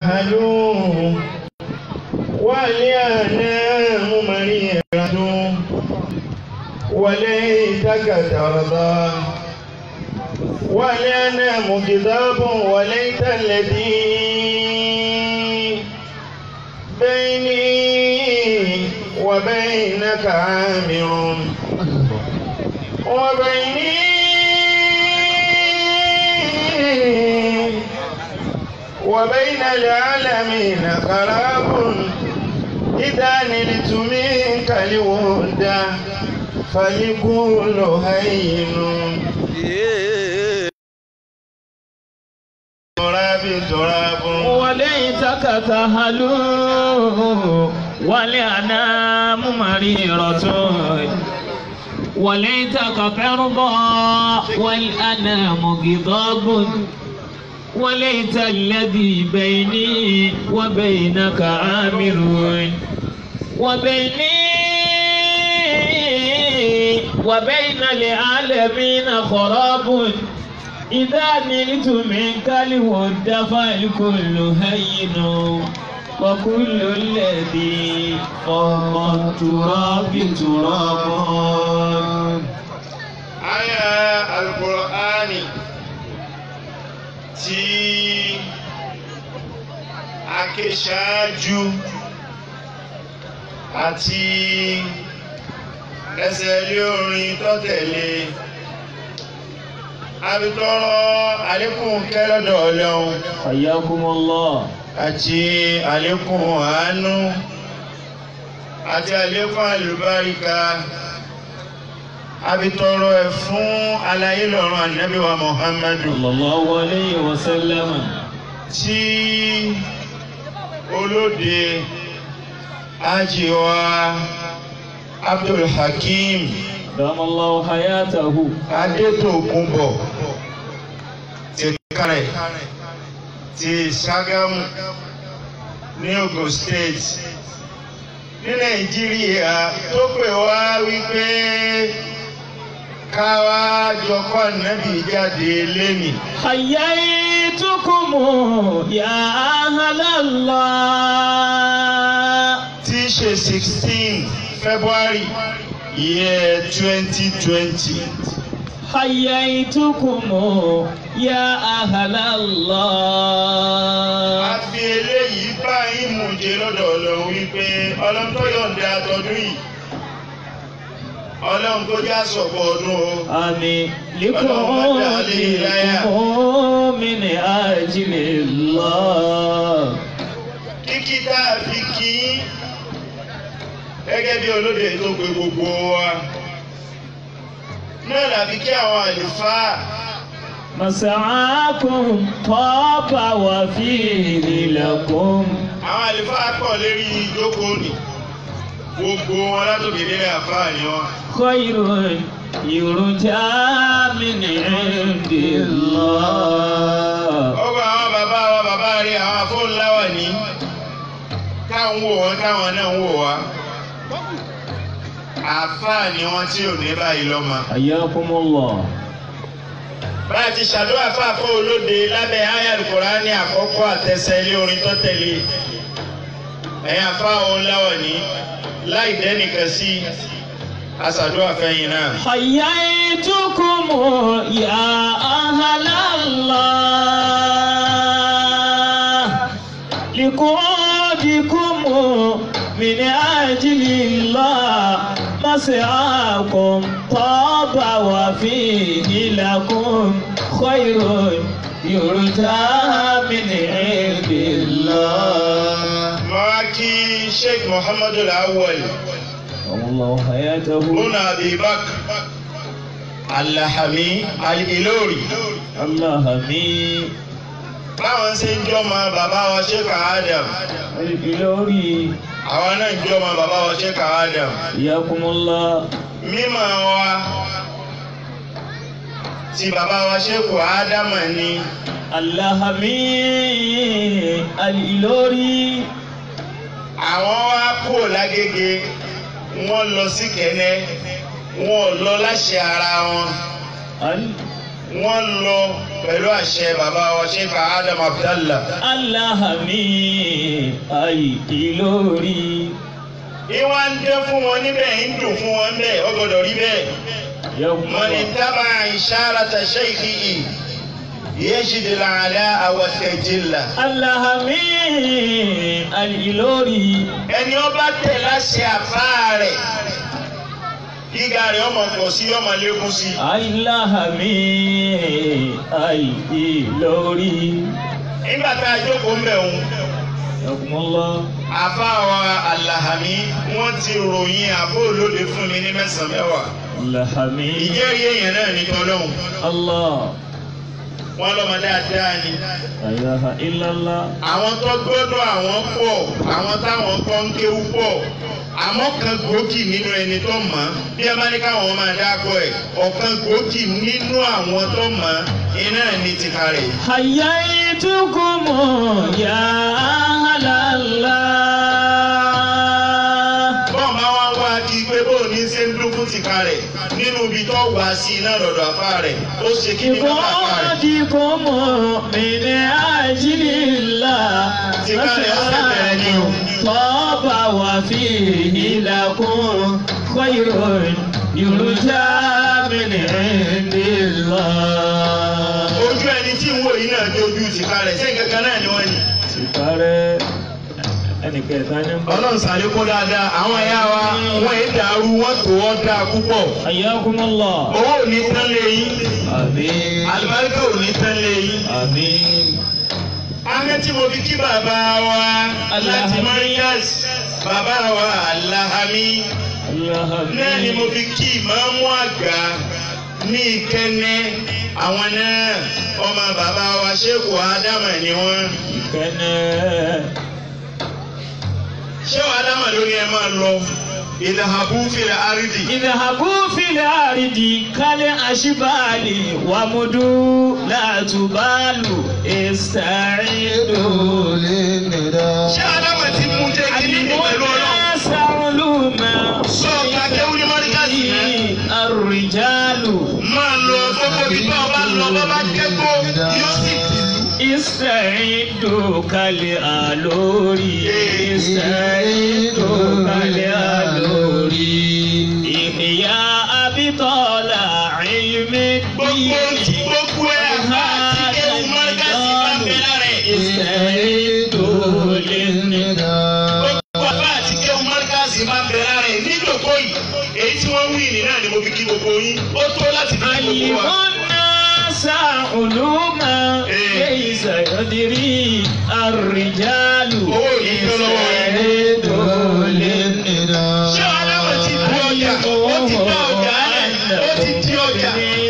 هلوم والأنام مريرة وليتك ترضى والأنام كذاب وليت الذي بيني وبينك عامر وبيني وبين العالمين خراب إذا نلت منك الود فلكل هين تراب تراب وليتك تهلو والأنام مريرة وليتك ترضى والأنام غضاب وليت الذي بيني وبينك عامر وبيني وبين العالمين خراب إذا نلت منك الود فالكل هين وكل الذي فوق التراب تراب Aya Al-Qur'ani tí a ké ṣáájú àti ẹsẹ̀ ilé orin tó tẹ̀lé abitọ́rọ àlékún kẹ́lọ́dọ̀ ọlọ́run حياكم الله àti àlékún àánú àti àlékún àlùbáríkà abitọ́rọ ẹ̀ fún alayé lọ́rùn ànábì wa Muhammadu صلى الله عليه وسلم tí olóde ajiwa Abdul Hakim دام الله حياته Adétòkunbọ̀ ti kárẹ̀ ti Ṣàgámù ní Ogun State ní Nàìjíríà tó pè wá wípé káwá jọkọ́ nàbì jáde lẹ́nì. حييتكم يا أهل الله tí í ṣe sixteen February year twenty twenty. حييتكم يا أهل a الله fi eléyìí bá yín mú jẹ lọ́dọ̀ Ọlọ́run wípé Ọlọ́run tó yọ̀ǹda àtọ́dún yìí Ọlọ́run tó já sọ̀pọ̀ ọdún o. آمين لكم من أجل الله kíkí tá a fi kí gẹ́gẹ́ bí olóde tó pe gbogbo wa náà làbí kí àwọn àlùfáà مسعاكم طاب وفيه لكم àwọn àlùfáà pọ̀ lérí ìjókòó nì gbogbo wọn látòkè délé àfáà ni wọn. خير يرجى من عند الله ọgbà àwọn bàbá wa bàbá rí àwọn afọ́nláwà ní táwọn wò wọn táwọn náà ń wò wá àáfàá ni wọn tí ò ní báyìí lọ́mọ. حياكم الله bá a ti ṣàdúrà fáfọ́ olóde lábẹ́ ayal Kùránì àkọ́kọ́ àtẹsẹ̀ ilé orin tó tẹ̀lé ẹ̀yin àfáà ọ̀nláwà ní láì dẹ́nìkan sí àṣàdúrà fẹ́yìn náà. حييتكم يا أهل الله لقعدكم من أجل الله مسعاكم طاب وفيه لكم خير يرجى من عند الله Màá kí Sheikh Muhammadu Awwal والله حياته Bùnà Abibak Alahami Al-Ilori. الله مين Báwọn ṣe ń jọmọ bàbá wa Sheikh Adam. الإلوري Àwọn náà ń jọmọ bàbá wa Sheikh Adam. حياكم الله Mímọ̀ wa ti bàbá wa Sheikh Ádámà ni. الهمي الإلوري Àwọn wá kúrò lágége, wọ́n lọ sí Kẹ́nẹ́, wọ́n lọ láṣẹ ara wọn. wọ́n lọ pẹ̀lú àṣẹ bàbá wa Sheikh Adam Abdallah. Aláhàmí ayì Ìlọrí. ìwà ń dé fún wọn níbẹ̀ ń dùn fún wọn bẹ́ẹ̀ ó gbọ́dọ̀ rí bẹ́ẹ̀. من اتبع إشارة شيخه يجد العلاء والتجلة Aláhàmí Ìlọrí. ẹni ó bá tẹ̀ láṣẹ àfáà rẹ̀ gíga rẹ̀ ọmọ pọ̀ sí ọmọ lékún sí. Aláhàmí ayì Ìlọrí. nígbà tá a jókòó ń bẹ̀ ń Yakumullah. àfáà wa Alahami wọ́n ti ròyìn àbó olóde fún mi ní mẹ́sàn-án mẹ́wàá. Aláhàmí. ìjẹ́rìí èèyàn náà ní tọ́lọ́hún Allah. wọ́n lọ́mọ dáadáa ni. La ilaha illallah. àwọn tó gbọ́dọ̀ àwọn pọ̀ àwọn táwọn kọ́ ń kéwú pọ̀ àmọ́ kan gbòógì nínú ẹni tó mọ̀ ọ́ bí ẹ bá ní káwọn máa dákọ̀ ẹ̀ ọ̀kan gbòógì nínú àwọn tó mọ̀ ọ́ iná ní tìka rẹ̀. حييتكم يا أهل الله bọ́ọ̀ máa wá wá kí pé bó ní ṣe ń dún fún tìka rẹ̀ nínú ibi tó wá sí iná lọ́dọ̀ àfa rẹ̀ ó ṣe kí ní bàbá àfa rẹ̀. بفؤادكم من أجل الله طاب وفيه لكم خير يرجى من عند الله ojú ẹni tí ń wò yìí náà dé ojú tìka rẹ̀ ṣé nǹkan kan náà ni wọ́n ní. Tìkárẹ́ ẹnìkẹta ní bá. ọlọ́run ṣàlékún dáadáa àwọn ẹ̀yà wa wọ́n èé dàrú wọ́n tó ọ́ dáa púpọ̀. Ayyakumullah. owó ò ní tán lé yín Àmín. alibarika ò ní tán lé yín. Àmín. ahmed tí mo fi kí bàbá wa láti Alahami. Markaz bàbá wa Alahami náà ni mo fi kí ìmáàmù àgbà ní ìkẹ́nẹ́ àwọn náà ọmọ bàbá wa Sheikh Adama ni wọ́n. Kẹ́nẹ́. Sheikh Adama ló ní ẹ máa lọ ìdàhàbù fìlà àrídì. اذهبوا في الأرض كالأشبال ومدوا لا تبالوا استعيدوا Sheikh Adama ti mú jẹ́ kí ní pẹ̀lú ọlọ́run. الناس علوما sọ kàkéwù ní Markaz náà. الرجال máa lọ gbogbo ibi tó o bá lọ bá bá kẹ́kọ̀ọ́ yóò sì tì í. استعدوا كالآلوري استعدوا كالآلوري إحياء بطال علم gbogbo الدين gbogbo ẹ̀ àti kéwù Markaz bá bẹ̀rẹ̀ rẹ̀. استعدوا للنداء gbogbo àbá àti kéwù Markaz bá bẹ̀rẹ̀ rẹ̀ níjòkó yìí èyí tí wọ́n wí ní náà ni mo fi kí gbogbo yín ó tó láti fi kí gbogbo wa. علم الناس علوما ليس يدري الرجال Owó yìí tó lọ́wọ́ yín. استعدوا للنداء ṣé ọlọ́run ti bu ọjà ó ti dá ọjà rẹ̀ ó ti di ọjà.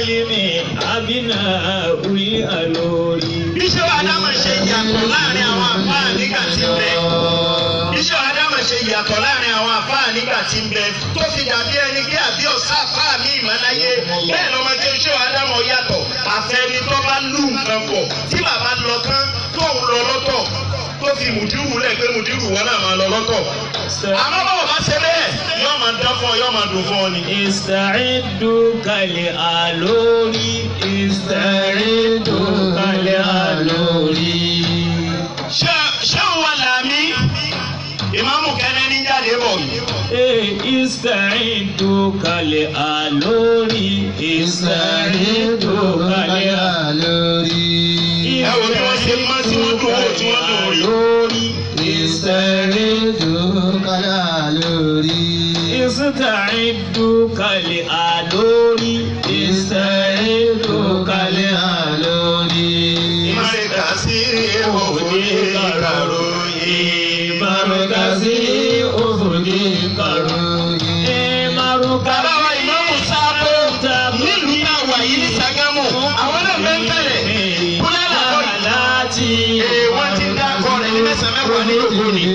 bíṣọ́ Adama ṣe yàtọ̀ láàrin àwọn àfáà nígbà tí ń bẹ. bíṣọ́ Adama ṣe yàtọ̀ láàrin àwọn àfáà nígbà tí ń bẹ tó fi dàbí ẹni pé àbí ọ̀sá àfáà mi ìmọ̀láyé bẹ́ẹ̀ lọ́mọ tí bíṣọ́ Adama yàtọ̀ àfẹ́ni tó bá lù nǹkan pọ̀ tí bàbá lọ tán tó ń lọ lọ́tọ̀ tó fi mùdírù lẹ̀ pé mùdírù wọn náà máa lọ lọ́tọ̀. àmọ́ báwo bá ṣe bẹ́ẹ̀ yóò máa dán fún ọ yóò máa dùn fún ọ ni. استعدوا كالآلوري استعدوا كالآلوري ṣé ṣé òun wà láàmì ìmáàmù kẹ́nẹ́ ní jáde bọ̀ yìí. استعدوا كالآلوري استعدوا كالآلوري ẹ wo bí wọ́n ṣe máa tí wọ́n dùn wò tí wọ́n dùn rí. استعدوا كالآلوري استعدوا كالآلوري ìmọ̀ràn kà sí òfòdì kàròyìn. مركزي أفقي كروي bàbá wa ìmáàmù sábò nílùú náà wà yìí ní Ṣàgámù àwọn náà fẹ́ tẹ̀lé kúlẹ̀ làkọ́ yìí. ee wọ́n ti dá akọ rẹ̀ ní mẹ́sàn-án mẹ́wàá ní òkú ni.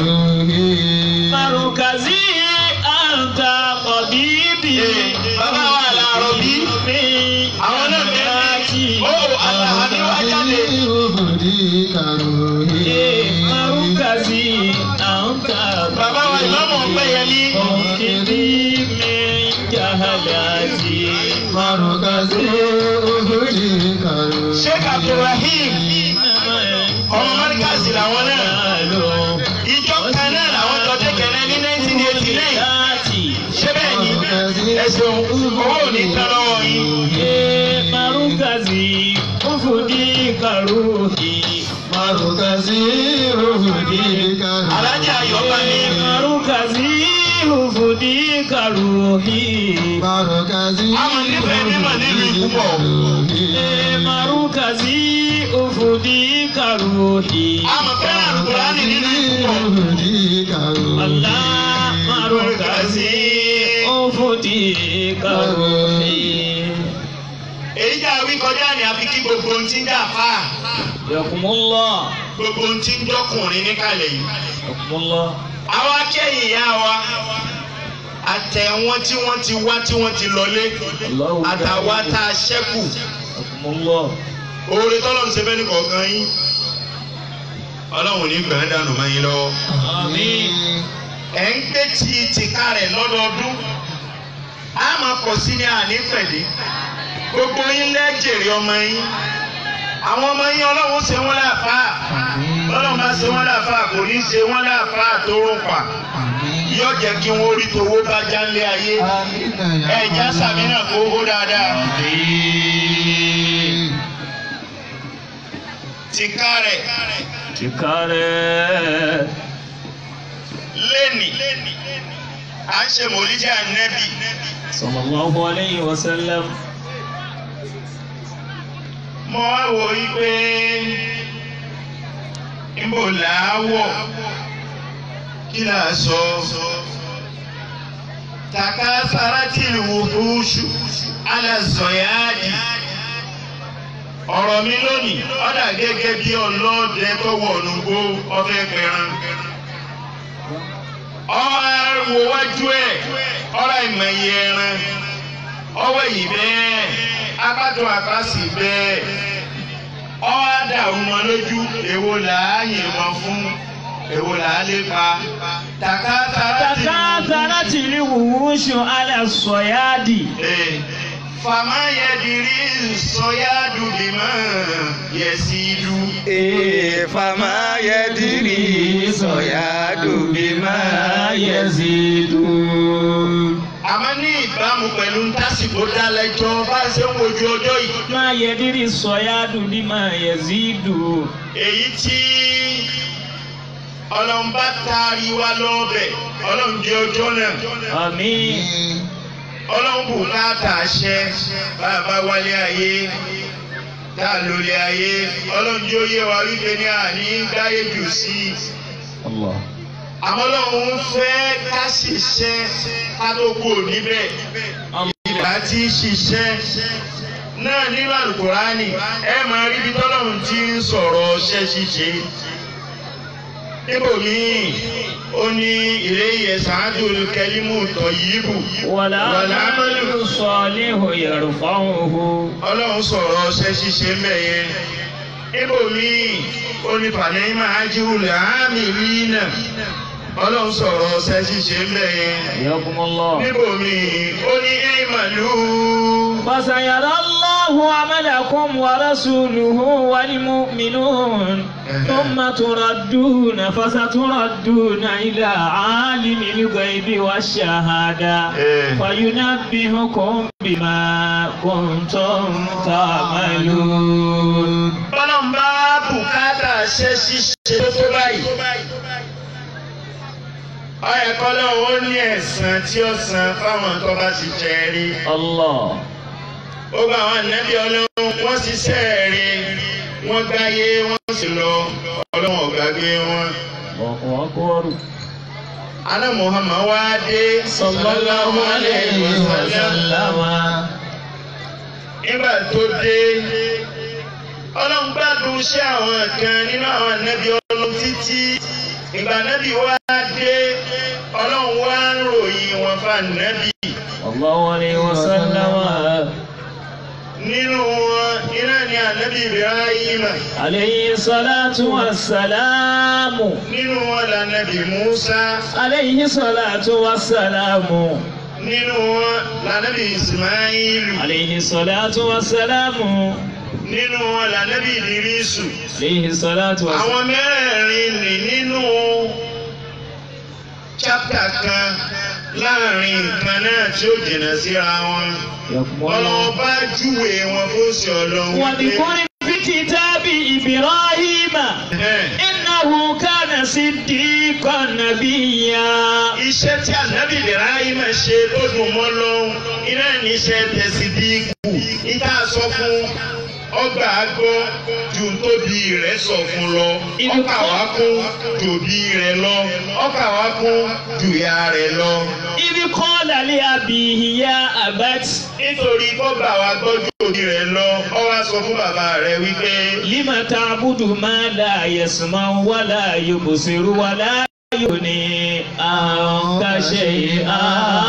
مركزي أنت طبيبي bàbá wa làárọ̀ bí àwọn náà fẹ́ tẹ̀lé. ó Àlàhàmí wá jáde. مركزي أنت bàbá wa ìmáàmù Ọpẹ́yẹmí. أنقذي من جهلاتي مركزي أهدي abdulrahim ọmọ mọ́ríkàsì làwọn náà ìjọ kan náà làwọn jọ dẹ́kẹ̀rẹ́ ní 1989 ṣé bẹ́ẹ̀ ni ẹ̀sùn owó ò ní tán lọ́wọ́ yín. Marukazi ufudi karuhi Marukazi rufudi karu. alájà ayọ̀bá mi Marukazi ufudi karuhi Marukazi Àwọn nífẹ̀ẹ́ mímọ̀ nínú ikú pọ̀. Marukazi ufudi karuhi àmọ̀ fẹ́ràn àlùkùránì nínú ikú pọ̀. rufudi karu. Allah Marukazi ufudi karuhi èyí jà wí kọjá ní àfi kí gbogbo ohun tí ń dà fà Yakumullah gbogbo ohun tí ń dọ́kùnrin níkàlẹ̀ yìí. Yakumullah àwa akẹ́yìn ìyá wa àtẹ̀wọ́n tí wọ́n ti wá tí wọ́n ti lọlé Allahu àtàwa tá a ṣẹ́kù Yakumullah oore tọ́lọ́run ṣe fẹ́ ní kọ̀ọ̀kan yín ọlọ́run ní gbẹ̀rẹ́ dànù mọ́ yín lọ́wọ́. Àmín ẹ̀ ń gbé tí tìka rẹ̀ lọ́dọọdún a máa pọ̀ sí ní àní pẹ̀lẹ́ gbogbo yín lẹ́jẹ̀rẹ̀ ọmọ yín àwọn ọmọ yín ọlọ́run ṣe wọ́n láàfà ọlọ́run bá ṣe wọ́n láàfà kò ní ṣe wọ́n láàfà tó rún pa yóò jẹ́ kí wọ́n rí towó bá jálé ayé ẹ̀já sàmì náà kó hó dáadáa tìka rẹ̀ Tikare lẹ́nì à ń ṣe mòlíjà nẹ́bì sallallahu alayhi wa sallam mo wá wò yí pé níbo là á wọ̀ kí là á sọ tàkà saratil wuhushu ala zọyáàdì ọ̀rọ̀ mi lónìí ọ̀dà gẹ́gẹ́ bí ọlọ́dẹ tó wọ̀nù gbó ọfẹ́ pẹran ọ̀rọ̀ wo wájú ẹ̀ ọ̀rọ̀ ìmọ̀ye ẹran ọwọ́ yìí bẹ́ẹ̀ apátó àpásì bẹ́ẹ̀ ọwọ́ àdàrú wọn lójú èwo là á yìnbọn fún èwo là á lépa tàkà tàràtì تكاثرت الوحوش على الصياد fàmà yẹdìrí sọyádù bímọ yẹsídù. Fama yadiri soyadu bima yazidu. àmọ́ ní ìbámu pẹ̀lú ntásìkò dálẹ́jọ́ bá a ṣe ń wojú ọjọ́ yìí. ما يدري الصياد بما يزيد èyí tí ọlọ́run bá taari wa lọ́ọ̀bẹ̀ ọlọ́run jẹ́ ọjọ́ náà آمين ọlọ́run kò káàtà àṣẹ bàbá wálé ayé tá a lólé ayé ọlọ́run jẹ́ oyé wa wípé ní àní dáyé jù sí i الله àmọ́ ọlọ́run fẹ́ ká ṣiṣẹ́ ká tó kú níbẹ̀ ìgbà tí ṣiṣẹ́ náà nínú àlùkùránì ẹ máa rí bí tọ́lọ́run ti ń sọ̀rọ̀ ṣẹ́ ṣíṣe níbòmíì ó ní ilé ìyẹ̀sánjú kẹlímù tọ̀yìbù والعمل الصالح يرفعه ọlọ́run sọ̀rọ̀ ṣẹ́ ṣíṣe mẹ́yẹn níbòmíì ó ní fàlẹ́yìnmá ájúlẹ̀ àmì rí náà ọlọ́run sọ̀rọ̀ ṣẹ́ ṣíṣe mẹ́yẹn حياكم الله níbòmíì ó ní ẹ̀ẹ́màlú. فسيرى الله عملكم ورسوله والمؤمنون ثم تردون فستردون إلى عالم الغيب والشهادة فينبهكم بما كنتم تعملون Bọ́lọ́n bá bùkátà ṣe ṣíṣe tó tó báyìí. Ọyẹ kọ́lọ́ ó ní ẹ̀san tí ó san fáwọn tó bá ti jẹ rí. الله Ó gba àwọn ànábì ọlọ́run wọ́n ṣiṣẹ́ rí. Wọ́n gbáyé wọ́n sì lọ. Ọlọ́run ò gbàgbé wọn. الله أكبر Aná Muhammad wá dé. sallallahu alayhi wa sallam Nígbà tó dé. Ọlọ́run gbádùn iṣẹ́ àwọn kan nínú àwọn ànábì ọlọ́run títí. Ìgbà ànábì wá dé. Ọlọ́run wá ń ròyìn wọn fún ànábì. sallallahu alayhi wa sallam nínú wọn iná ni ànábì Ibrahim alayhi salatu wa salamu nínú wọn lànàbì Musa alayhi salatu wa salamu nínú wọn lànàbì Ismailu alayhi salatu wa salamu nínú wọn lànàbí ìdírísù Alayhi salatu wa àwọn mẹ́rẹ̀ẹ̀rin nì nínú chápítà kan láàrin nǹkan náà tí ó jìnnà síra wọn ọlọ́wọ́ bá júwe wọn fún sí ọlọ́run واذكر في كتاب إبراهيم Ẹ̀hẹ́n. إنه كان صديقا نبيا iṣẹ́ tí ànábì Ibrahim ṣe tó dùn mọ́ lọ́hùn iná níṣẹ́ tẹ̀sí dínkù níta sọ fún ọgbà àgbọ̀ ju tóbi rẹ̀ sọ fún lọ ọkà wá kún jòbí rẹ̀ lọ ọkà wá kún jùyà rẹ̀ lọ. إذ قال لأبيه يا أبت nítorí kọ́gbà wa gbọ́ jòbí rẹ̀ lọ ọ wá sọ fún bàbá rẹ̀ wípé لم تعبد ما لا يسمع ولا يبصر ولا يغني عنك شيئا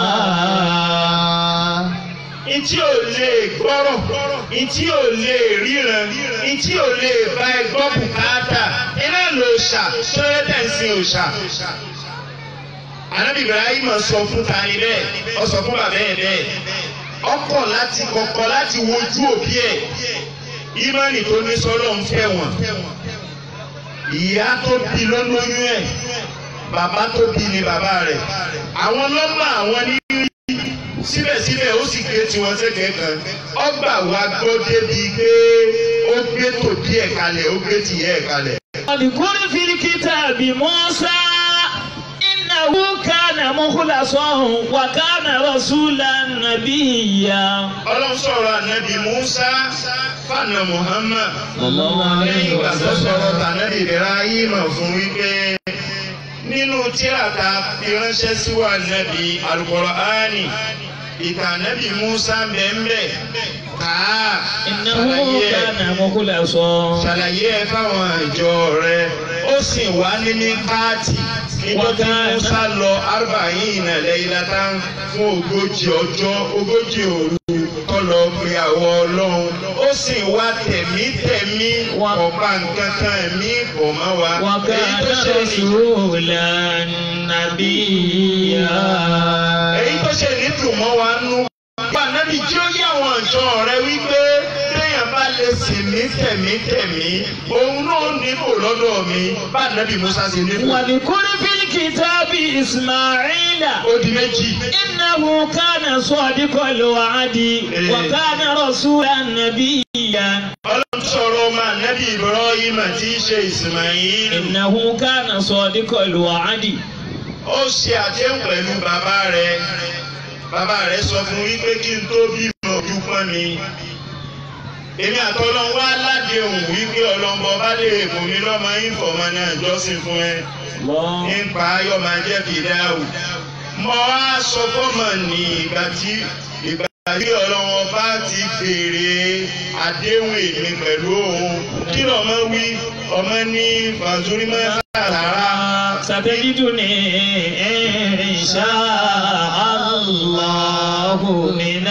Ìtí ò lè gbọ́rọ̀, ìtí ò lè ríran, ìtí ò lè bá ẹ gbọ́ bùkátà, iná ló ṣà tó yẹ tẹ̀sí òṣà. Ànábì Ibrahim sọ fún tani bẹ́ẹ̀, ó sọ fún bàbá ẹ̀ bẹ́ẹ̀. Ọkọ̀ láti kọ̀kọ̀ láti wojú òbí ẹ̀. Ìmánì tó ní sọ́lọ́ ń fẹ́ wọn. Ìyá tó bí ló lóyún ẹ̀. Bàbá tó bí ni bàbá rẹ̀. Àwọn lọ́mọ àwọn ní síbẹ̀síbẹ̀ ó sì gbé tiwọn sẹ́gbẹ̀ẹ́ kan ọgbà wa gbọ́ débi pé ó gbé tòbí ẹ̀ kalẹ̀ ó gbé tìyẹ́ ẹ̀ kalẹ̀. واذكر في الكتاب موسى إنه كان مخلصا وكان رسولا نبيا ọlọ́run sọ̀rọ̀ ànábì Musa fànà Muhammad lẹ́yìn ìgbà tó sọ̀rọ̀ tànábì Ibrahim fún wípé nínú tírà tá a fi ránṣẹ́ sí wa ànábì Al-Qur'ani ìtàn ànábì Musa bẹ́ẹ̀ kàá إنه ṣàlàyé ẹ̀. كان مخلصا ṣàlàyé ẹ fáwọn ìjọ rẹ ó sì wá ní míkáàtì nígbà tí Musa lọ arba'in laylatan fún ogójì ọjọ́ ogójì òru tó lọ pe àwọn Ọlọ́run ó sì wá tẹ̀mítẹ̀mí ọ̀pá nǹkan kan ẹ̀mí pọ̀ mọ́ wa èyí وكان tó ṣe ní رسولا نبيا èyí tó ṣe ní dùn mọ́ wa nú. Bá nábì tí ó yí àwọn ìjọ rẹ wípé téèyàn bá lè sìn mí tẹ̀mítẹ̀mí, òun náà níbò lọ́dọ̀ mi. Bá nábì Musa ṣe níbò. واذكر في الكتاب إسماعيل Ó di méjì. إنه كان صادق الوعد وكان رسولا نبيا Ọlọ́run sọ̀rọ̀ ọmọ ànábì Ibrahim tí í ṣe Ismail. إنه كان صادق الوعد Ó ṣe àdéhùn pẹ̀lú bàbá rẹ̀. Bàbá rẹ̀ sọ fún wípé kí n tó bímọ ojú pọ́n mi. Èmi àtọ́lọ́ wá ládéhùn wípé ọlọ́mọ bá lè mú mi lọ́mọ ìfọ̀mọ́ náà jọ́sìn fún ẹ. الله nípa ayọ̀ máa jẹ́ fìdáwù. Mo wá sọ fọ́mọ ní ìgbà tí ìgbà tí ọlọ́wọ́ bá ti béèrè àdéhùn èmi pẹ̀lú òun. Kí lọ́mọ wí? Ọmọ ní Fàzúrímọ́ Sàrà. ستجدني إن شاء الله من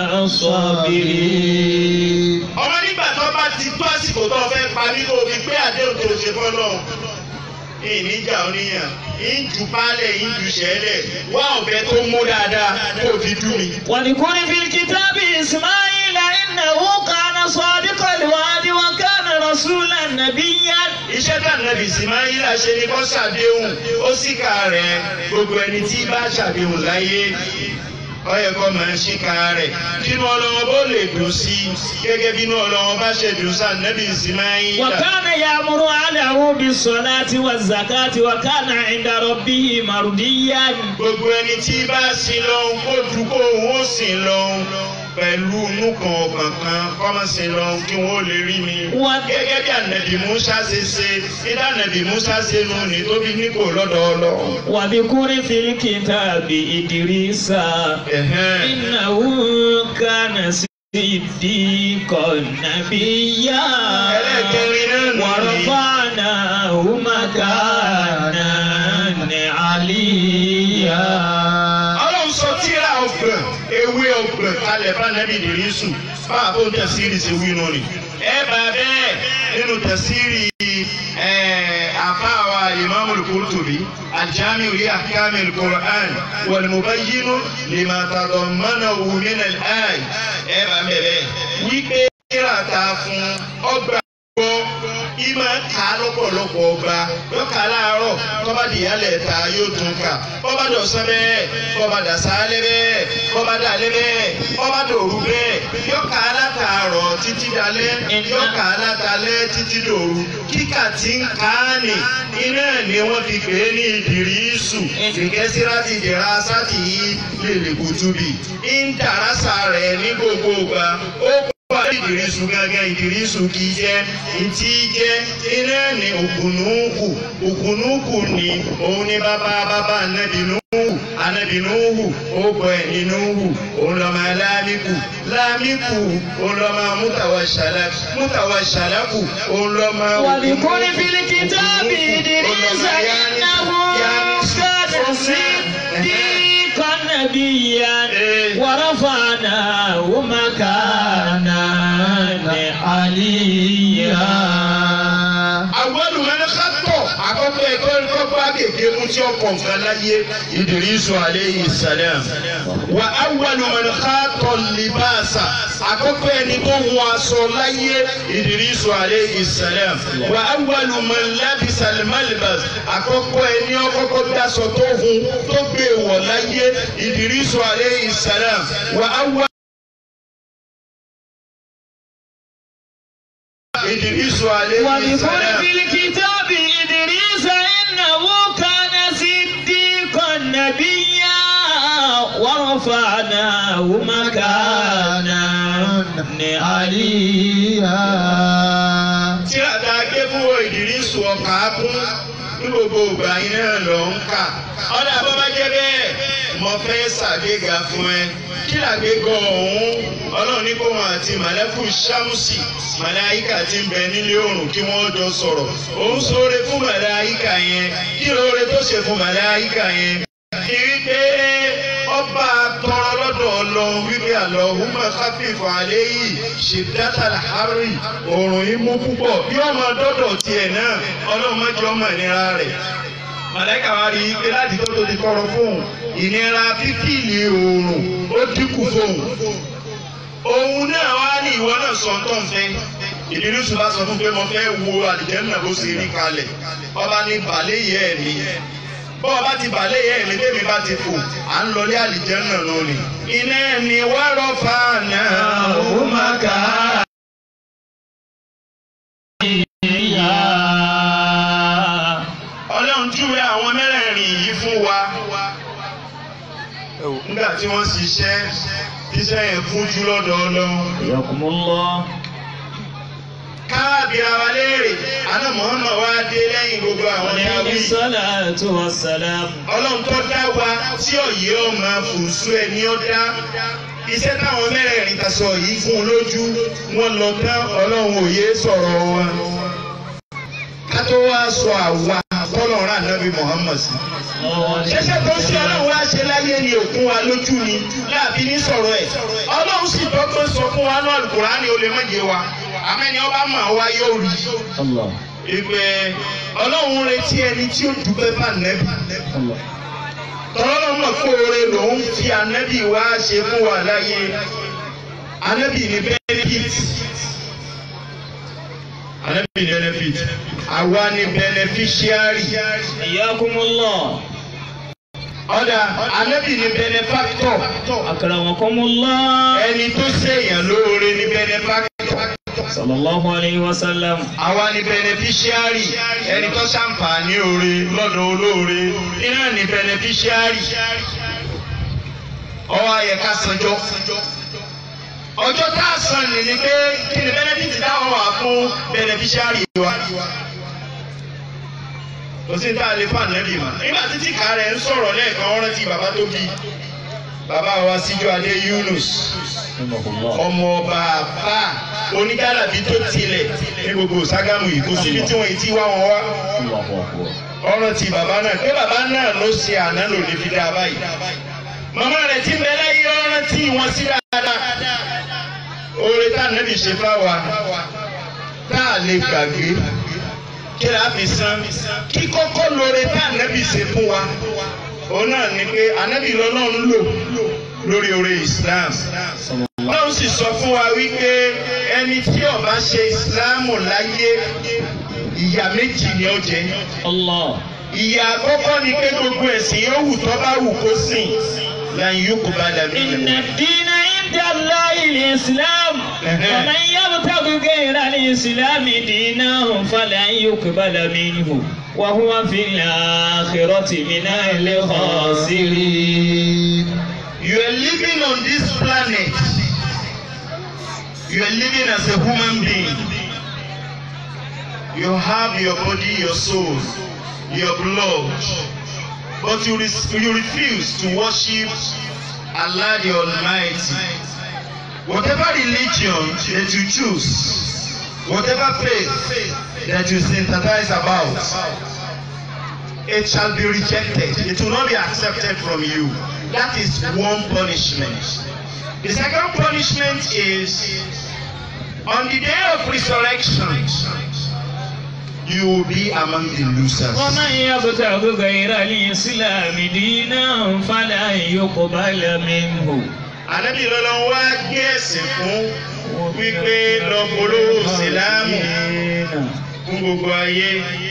الصابرين Ọmọ nígbà tó bá ti tó àsìkò tó fẹ́ parí kó o fi pé àdéhùn tó ṣe fọ́lọ́. Ìníjà oníyàn, ìjù pálẹ̀, ìjù ṣẹlẹ̀, wá ọ̀bẹ tó mú dáadáa kó o fi dùn mí. واذكر في الكتاب إسماعيل إنه كان صادق الوعد وكان رسولا نبيا iṣẹ́ tí ànábì Ìsmáílà ṣe ni kó ṣàdéhùn ó sì kà rẹ̀ gbogbo ẹni tí bá ṣàdéhùn láyé ó yẹ kó máa ṣíkà rẹ̀ kínú ọlọ́wọ́ bó lè dùn sí i gẹ́gẹ́ bínú ọlọ́wọ́ bá ṣe dùn sí ànábì Ìsmáílà. وكان يأمر أهله بالصلاة والزكاة وكان عند ربه مرضيا gbogbo ẹni tí bá sin lọ́hùn kó dùn kó òun ó sìn lọ́hùn pẹ̀lú inú kan ọkàn kan kó má sin lọ́hùn kí wọ́n ó lè rí mi. Wọ́n- gẹ́gẹ́ bí ànábì Musa ṣe ṣe nígbà ànábì Musa ṣe nù ní tóbi nípò lọ́dọ̀ Ọlọ́run. واذكر في الكتاب إدريس Ẹ̀hẹ́n. إنه كان صديقا نبيا ẹlẹ́kẹrin náà nù ní. ورفعناه مكانا عليا Ọlọ́run sọ tíra ọgbọ̀n ewé ọgbọ̀n kalẹ̀ bá nẹ́bí ìdírísù bá a fún tẹ̀síìrì ṣe wí nù ni. ẹ bá bẹ́ẹ̀ nínú tẹ̀síìrì àfáàwà ìmáàmù Qurtubi al-Jami' li ahkam al-Qur'an wal-mubayyin lima tadammanahu min al-ay. ẹ bá bẹ́ẹ̀ wípé kíra ta fún ọgbà gbọ́ ìmọ̀ ká lọ́pọ̀lọpọ̀ ọgbà yóò ká láàárọ̀ kọ́ba dìyálẹ̀ ta yóò tún kà kọ́ba dọ̀sán bẹ́ẹ̀ kọ́ba dàsálẹ̀ bẹ́ẹ̀ kọ́ba dàlẹ́ bẹ́ẹ̀ kọ́ba dòru bẹ́ẹ̀ yóò ká látàárọ̀ títí dalẹ́ yóò ká látàlẹ́ títí dòru kíkà tí ń ká ní iná ni wọ́n fi pè é ní ìdìrísù ìkẹ́síra ti dìra sátì yìí lè lè kùtùbì ń dàrásà rẹ̀ ní gbogbo ìgbà ó wà ìdìrísù gángan ìdìrísù kì í jẹ́ ìtì jẹ́ iná ní òkùnúkù òkùnúkù ni òun ni bàbá bàbá ànábìnú anabinuhu ogbọ ẹ ninuhu olọmọ lamiku lamiku olọmọ mutawasalaku mutawasalaku olọmọ واذكر في الكتاب إدريس إنه كان صديقا نبيا ورفعناه مكانا عليا àwọn olùmọ̀lẹ́ kátọ̀ àkọ́kọ́ ẹ̀kọ́ kọ́kọ́ kéèké mú tí ọkọ̀ nǹkan láyé Idrisu aleyhi salam wa awwalu man khatọ̀ libasa àkọ́kọ́ ẹni tó hun aṣọ láyé Idrisu aleyhi salam wa awwalu man labisa malbas àkọ́kọ́ ẹni ọkọ́kọ́ daṣọ tó hun tó gbé wọ̀ láyé Idrisu aleyhi salam wa awwalu. Idrisu aleyhi واذكر salam. في الكتاب إدريس إنه كان صديقا نبيا ورفعناه مكانا عليا tí àtà ké fún ìdírísù ọkà kún ní gbogbo ìgbà yín náà lọ ń kà ọ̀dà bó bá jẹ́ bẹ́ẹ̀ mo fẹ́ ṣàgbéga fún ẹ kí làgbéga ọ̀hún ọlọ́run ní kó wọn àti màlẹ́kù ṣámùsì màláyíkà ti ń bẹ nílé oòrùn kí wọ́n jọ sọ̀rọ̀ òun ṣoore fún màláyíkà yẹn kí lóore tó ṣe fún màláyíkà yẹn kí wípé ọba tọrọ lọ́dọ̀ Ọlọ́run wípé Allahumma khafif alayhi shiddatal harri òòrùn yìí mú púpọ̀ bí ọmọ dọ́dọ̀ tiẹ̀ náà Ọlọ́run má jẹ́ ọmọ ìnira rẹ̀ màlẹ́kà wa rí i pé láti tó tó ti tọrọ fóun ìnira fífìlì òòrùn ó dínkù fóun òun náà wá ní ìwọ náà sọ tó ń fẹ́ ìdírísù bá sọ fún pé mo fẹ́ wo àlìjẹ́nà bó ṣe rí kalẹ̀ ọba ní balẹ̀ yẹ ẹ̀ mi bọ́ ọba ti balẹ̀ yẹ ẹ̀ mi tẹ́mi bá ti fò à ń lọlé àlìjẹ́nà náà ni. iná ni wá rọ́fà náà ó máa kà á. ọlọ́run júwe àwọn mẹ́rẹ̀ẹ̀rin yìí fún wa nígbà tí wọ́n ṣiṣẹ́ tíṣẹ́ yẹn kúnjú lọ́dọ̀ ọlọ́run حياكم الله káàbìrà wa léèrè àná Muhammad wá dé lẹ́yìn gbogbo àwọn ní عليه awí. الصلاة والسلام ọlọ́run tó dá wa tí ọ̀yẹ́ ọmọ fùsù ẹ̀ ní ọ́ dá iṣẹ́ táwọn mẹ́rẹ̀ẹ̀rin ta sọ yìí fún un lójú wọn lọ tán ọlọ́run òye sọ̀rọ̀ wọn. ká tó wá sọ àwa tọ́lọ̀ rà nábì Muhammad sí. ṣẹ̀ṣẹ̀ tó ṣe ọlọ́run wá ṣe láyé ni òkun wa lójú ni láàfin ní sọ̀rọ̀ ẹ̀ ọlọ́run sì dọ́gbọ́n sọ fún wa náà Al-Qur'ani ó lè má yé wa àmẹ́ni ọba mọ̀ wá yóò rí i الله ìpè ọlọ́run retí ẹni tí ó dúpẹ́ bá nẹ́bí. الله tọ́lọ́lọ́ mọ̀ pé oore lòun fi anẹ́bí wá ṣe fún wa láyé anẹ́bí ní benefit anẹ́bí ní benefit àwa ní beneficiary حياكم الله ọ̀dà anẹ́bí ní benefactor أكرمكم الله ẹni tó ṣèyàn lóore ní benefactor صلى الله عليه وسلم àwa ní beneficiary ẹni tó ṣàǹfààní oore lọ́dọ̀ olóore iná ní beneficiary ọwọ́ ayẹ ká sanjọ́ ọjọ́ tá a san ní ni pé kí ni benefit táwọn wà fún beneficiary wa kò sí tá a lè fún ànábì mọ́ nígbà tí tìka rẹ̀ ń sọ̀rọ̀ lẹ́ẹ̀kan ọ̀rọ̀ tí bàbá tó bí bàbá wa síjú adé Yunus رحمه الله ọmọ ọba àfà onígàlàbí tó tilẹ̀ ní gbogbo Ṣàgámù yìí kò síbi tí wọ́n ti wá wọn wá الله أكبر ọ̀rọ̀ ti bàbá náà pé bàbá náà ló ṣe àná lò ní fi dá báyìí màmá rẹ̀ ti bẹ láyé ọ̀rọ̀ tí wọ́n sí dáadáa oore tá nàbì ṣe fáwa tá a lè gbàgbé kí la fi san kí kọ́kọ́ lóore tá nàbì ṣe fún wa òun náà ni pé ànábì lọ́lọ́run lò lórí oore Islam صلى Ọlọ́run sì sọ fún wa wípé ẹni tí ó bá ṣe ìsìláàmù láyé ìyà méjì ni ó jẹ. Allah. Ìyà àkọ́kọ́ ni pé gbogbo ẹ̀sìn yóò wù tó bá wù kó sìn lan yuqbala إن minhu. الدين عند الله الإسلام ومن يبتغ غير الإسلام دينا فلن يقبل منه وهو في الآخرة من الخاسرين You are living on this planet. You are living as a human being. You have your body, your soul, your blood. But you, re- you refuse to worship Allah the Almighty. Whatever religion that you choose, whatever faith that you sympathize about, it shall be rejected. It will not be accepted from you. That is one punishment. The second punishment is on the day of resurrection, you will be among the losers. ومن يبتغ غير الإسلام دينا فلن يقبل منه Ànábì lọ́lọ́ wá gbé ẹ̀sìn fún wípé lọ polówó sílámù fún gbogbo ayé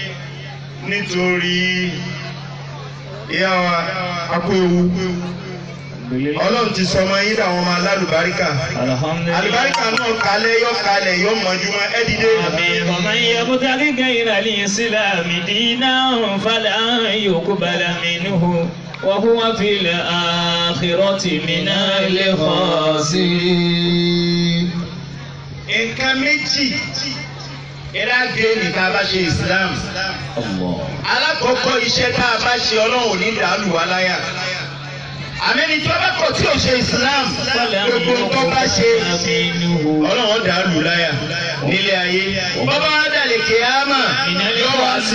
nítorí ìyá wa akó ewu. Ọlọ́run ti sọ ọmọ yín dàwọn ọmọ alálùbáríkà. Àlùbáríkà náà kalẹ̀ yọ kalẹ̀ yọ mọ̀júmọ́ ẹ dìde. آمين ومن يبتغ غير الإسلام دينا فلن يقبل منه وهو في الآخرة من الخاسرين Nǹkan méjì ìdá gẹ́ẹ̀nì tá a bá ṣe Islam. الله Alákọ̀ọ́kọ́ iṣẹ́ tá a bá ṣe Ọlọ́run ò ní dàálù wá láyà. Àmẹ́ni tí wọ́n bá kọ̀ tí ò ṣe Islam gbogbo tó bá ṣe Ọlọ́run ó dàálù láyà nílé ayé. Bọ́bá wá dàlẹ̀ kéámà yóò wá sí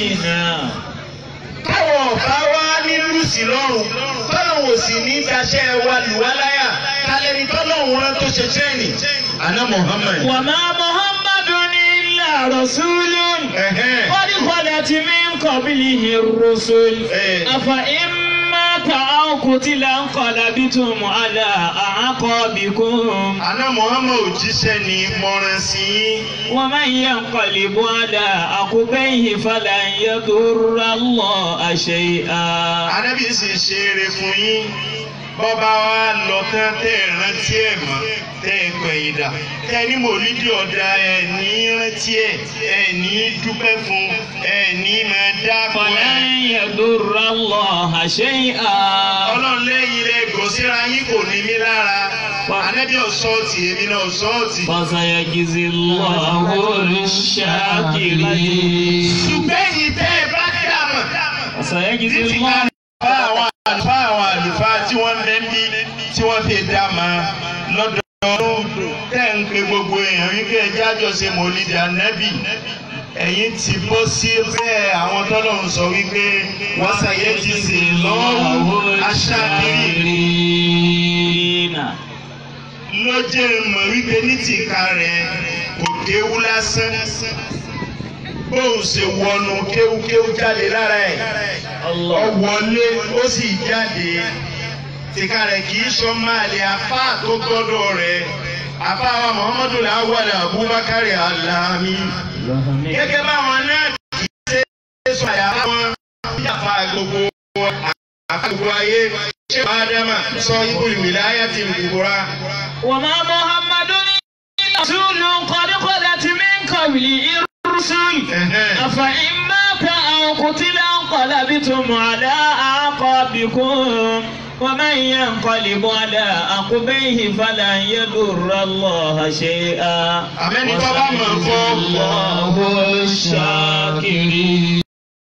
táwọn ọ̀bá wá ní lùsì lọ́rùn tọ́lọ́hún ò sì ní daṣẹ́ wa lù wá láyà kálẹ́ni tọ́lọ́hún rán tó ṣe tẹ́ẹ̀nì. Àná Muhammad. وما محمد إلا رسول Ẹ̀hẹ́n. قد خلت من قبله الرسل إيه. أفإن مات أو قتل انقلبتم على أعقابكم Àná Muhammad òjíṣẹ́ ni mọ̀ràn sí yín. ومن ينقلب على عقبيه فلن يضر الله شيئا Ànábì sì ṣe eré fún yín. Bọ́ba wa lọ tán tẹ́ ẹ̀ rántí ẹ̀ mọ́ tẹ́ ẹ̀ pẹ̀yìn dà. Tẹ́ ẹ ní mòlídìí ọ̀dà ẹ̀ ní rántí ẹ̀ ẹ̀ ní dúpẹ́ fún ẹ̀ ní máa dáàbò ẹ̀. فلن يضر الله شيئا Ọlọ́run lẹ́yìn rẹ̀ gòsíra yín kò ní mí lára. Ànábì ọ̀sọ́ọ̀tì èmi náà ọ̀sọ́ọ̀tì. فسيجزي الله الشاكرين Ṣùgbọ́n èyí tẹ́ ẹ bá dàmọ̀. فسيجزي Títí الله ká àwọn àlùfáà àwọn àlùfáà tí wọ́n ń bẹ ń bí tí wọ́n fi dàmọ̀ lọ́dọọdún tẹ́ ń pe gbogbo èèyàn wípé ẹjẹ́ àjọṣe mòlídìí ànábì. Ẹ̀yin ti bọ́ sí bẹ́ẹ̀ àwọn tọ́lọ́run sọ wípé wọ́n ṣàyẹ ti sè lọ́wọ́ aṣáájú ló jẹ́ mọ̀ wípé ní tìka rẹ̀ kò kéwú lásán bóun ṣe wọnú kéwúkéwú jáde lára ẹ̀ ọ wọlé ó sì jáde tìka rẹ̀ kì í sọ máa lè afá tó gbọ́dọ̀ rẹ̀ afá wa Muhammadu Awwal Abubakar Alami gẹ́gẹ́ báwọn náà kì í ṣe é sọ àyà wọn yàfa gbogbo àfa gbogbo ayé ṣé wàá dáma sọ ibùdó wìláyà ti gbogbo وما محمد إلا رسول قد خلت من قبله الرسل أفإن مات أو قتل انقلبتم على أعقابكم ومن ينقلب على عقبيه فلن يضر الله شيئا Àmẹ́ni tó bá mọ̀ fọ́. الله الشاكرين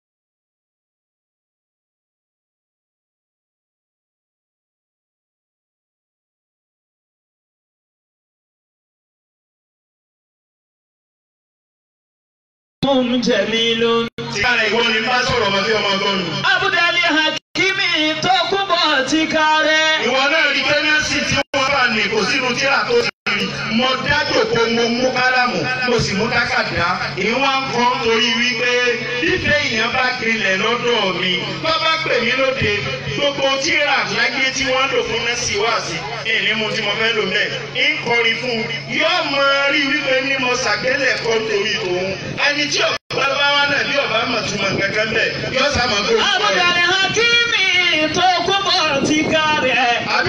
جميل Tìkára ìwọ ni bá sọ̀rọ̀ ọmọ bí ọmọ gbọ́nù. Abudali Hakimi tó kúbọ̀ ti kárẹ̀. Ìwọ náà rí kẹ́mẹ́sì tí wọ́n bá ní kò sínú tíra tó ti rí. mo dájòkó mo mú kálámù mo sì mú tákàdá ìwọ̀n kan torí wípé ìfẹ́ èèyàn bá gbilẹ̀ lọ́dọ̀ mi tó bá pè mí lóde gbogbo tíra láyé tí wọ́n lò fún nẹ́sì wá sí ìní mu tí mo fẹ́ lò mẹ́ ń kọrin fún un yóò mọ rí wípé ní mo ṣàgbélẹ̀ kọ́ torí tòun ẹni tí ọ̀pá bá wà náà bí ọ̀bá mọ̀ túmọ̀ kankan bẹ́ẹ̀ yóò sá mọ̀ gbogbo ẹ̀. Abudani Hakimi tó kú bọ̀ ti kárẹ̀. àbí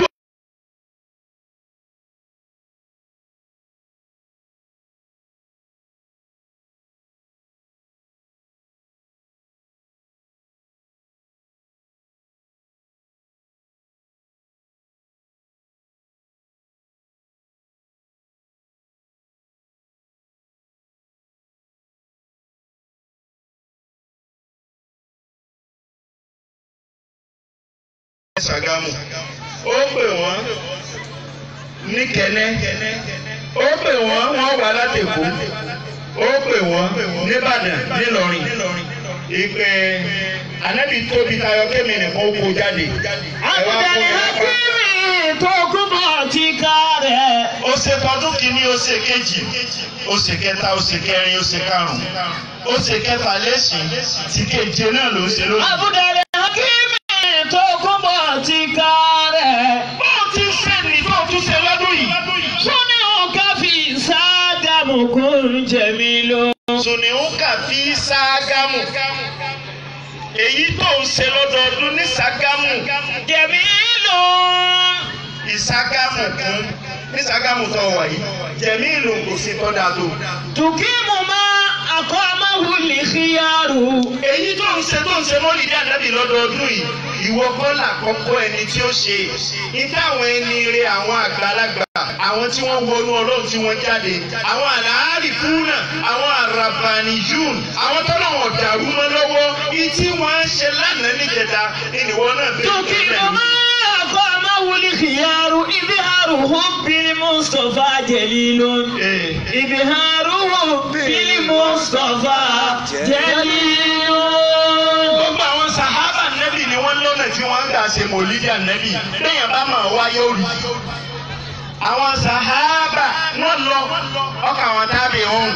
Ṣàgámù ó pè wọ́n ní kẹ́nẹ́ ó pè wọ́n wọ́n wà látẹ̀kọ́ ó pè wọ́n nìbàdàn nílọrin ìpè ànábì tóbi tayọ kémi nìkan ó kó jáde. ẹ wá kó Abudani mi lápá. Hakimi tó kú bọ̀ ti kárẹ̀. ó ṣe tọdún kìíní ó ṣe kejì ó ṣe kẹta ó ṣe kẹrin ó ṣe karùnún ó ṣe kẹfà lẹ́sìn tí keje náà ló ń ṣe lónìí. Abudani Hakimi tó kú bọ̀ ti kárẹ̀. bó o ti ṣe ní tó o tún ṣe lọ́dún yìí. Sọ́ni òkà fi Ṣàgámù kún jẹ̀mí ló. Sùnìhùnkà fi Ṣàgámù. Èyí tó ń ṣe lọ́dọọdún ní Ṣàgámù. Jẹ̀mí ló. Ìṣàgámù kún ní Ṣàgámù tó wà yìí. Jẹ̀mí ìlú kò sí tọ́da tó. Tùkímù máa àkọ́ amáhùlì kíyàrú. Èyí tó ń ṣe tó ń ṣe mọ́lì dí ànábì lọ́dọọdún yìí. Ìwọ kọ́ làkọ́kọ́ ẹni tí ó ṣe. Ìfẹ́ àwọn ẹni rẹ àwọn àgbàlagbà. Àwọn tí wọ́n wọnú ọlọ́run tí wọ́n jáde. Àwọn àlàárì fúnà. Àwọn àràbàní yún. Àwọn tọ́lọ̀ wọn dàrú mọ́ lọ́wọ́. Ìtí wọ́n ń ṣe lánàá níjẹta. Ìnìwọ náà bẹ̀rẹ̀ Tùkímù máa àkọ́ amáhùlì kíyàrú. Ìbíhàrù hùbìlì Mùsùlùmá jẹ̀lílò. Ìbíhàrù hùbìlì Mùsùlùmá jẹ̀lílò. Gbogbo àwọn sàhábà nẹ́bì ni wọ́n lọ́nà tí wọ́n ń gbà ṣe mòlídìí ànẹ́bì. Béèyàn bá máa wáyé òrì. Àwọn sàhábà wọ́n lọ ọkà àwọn tábì ọ̀hún.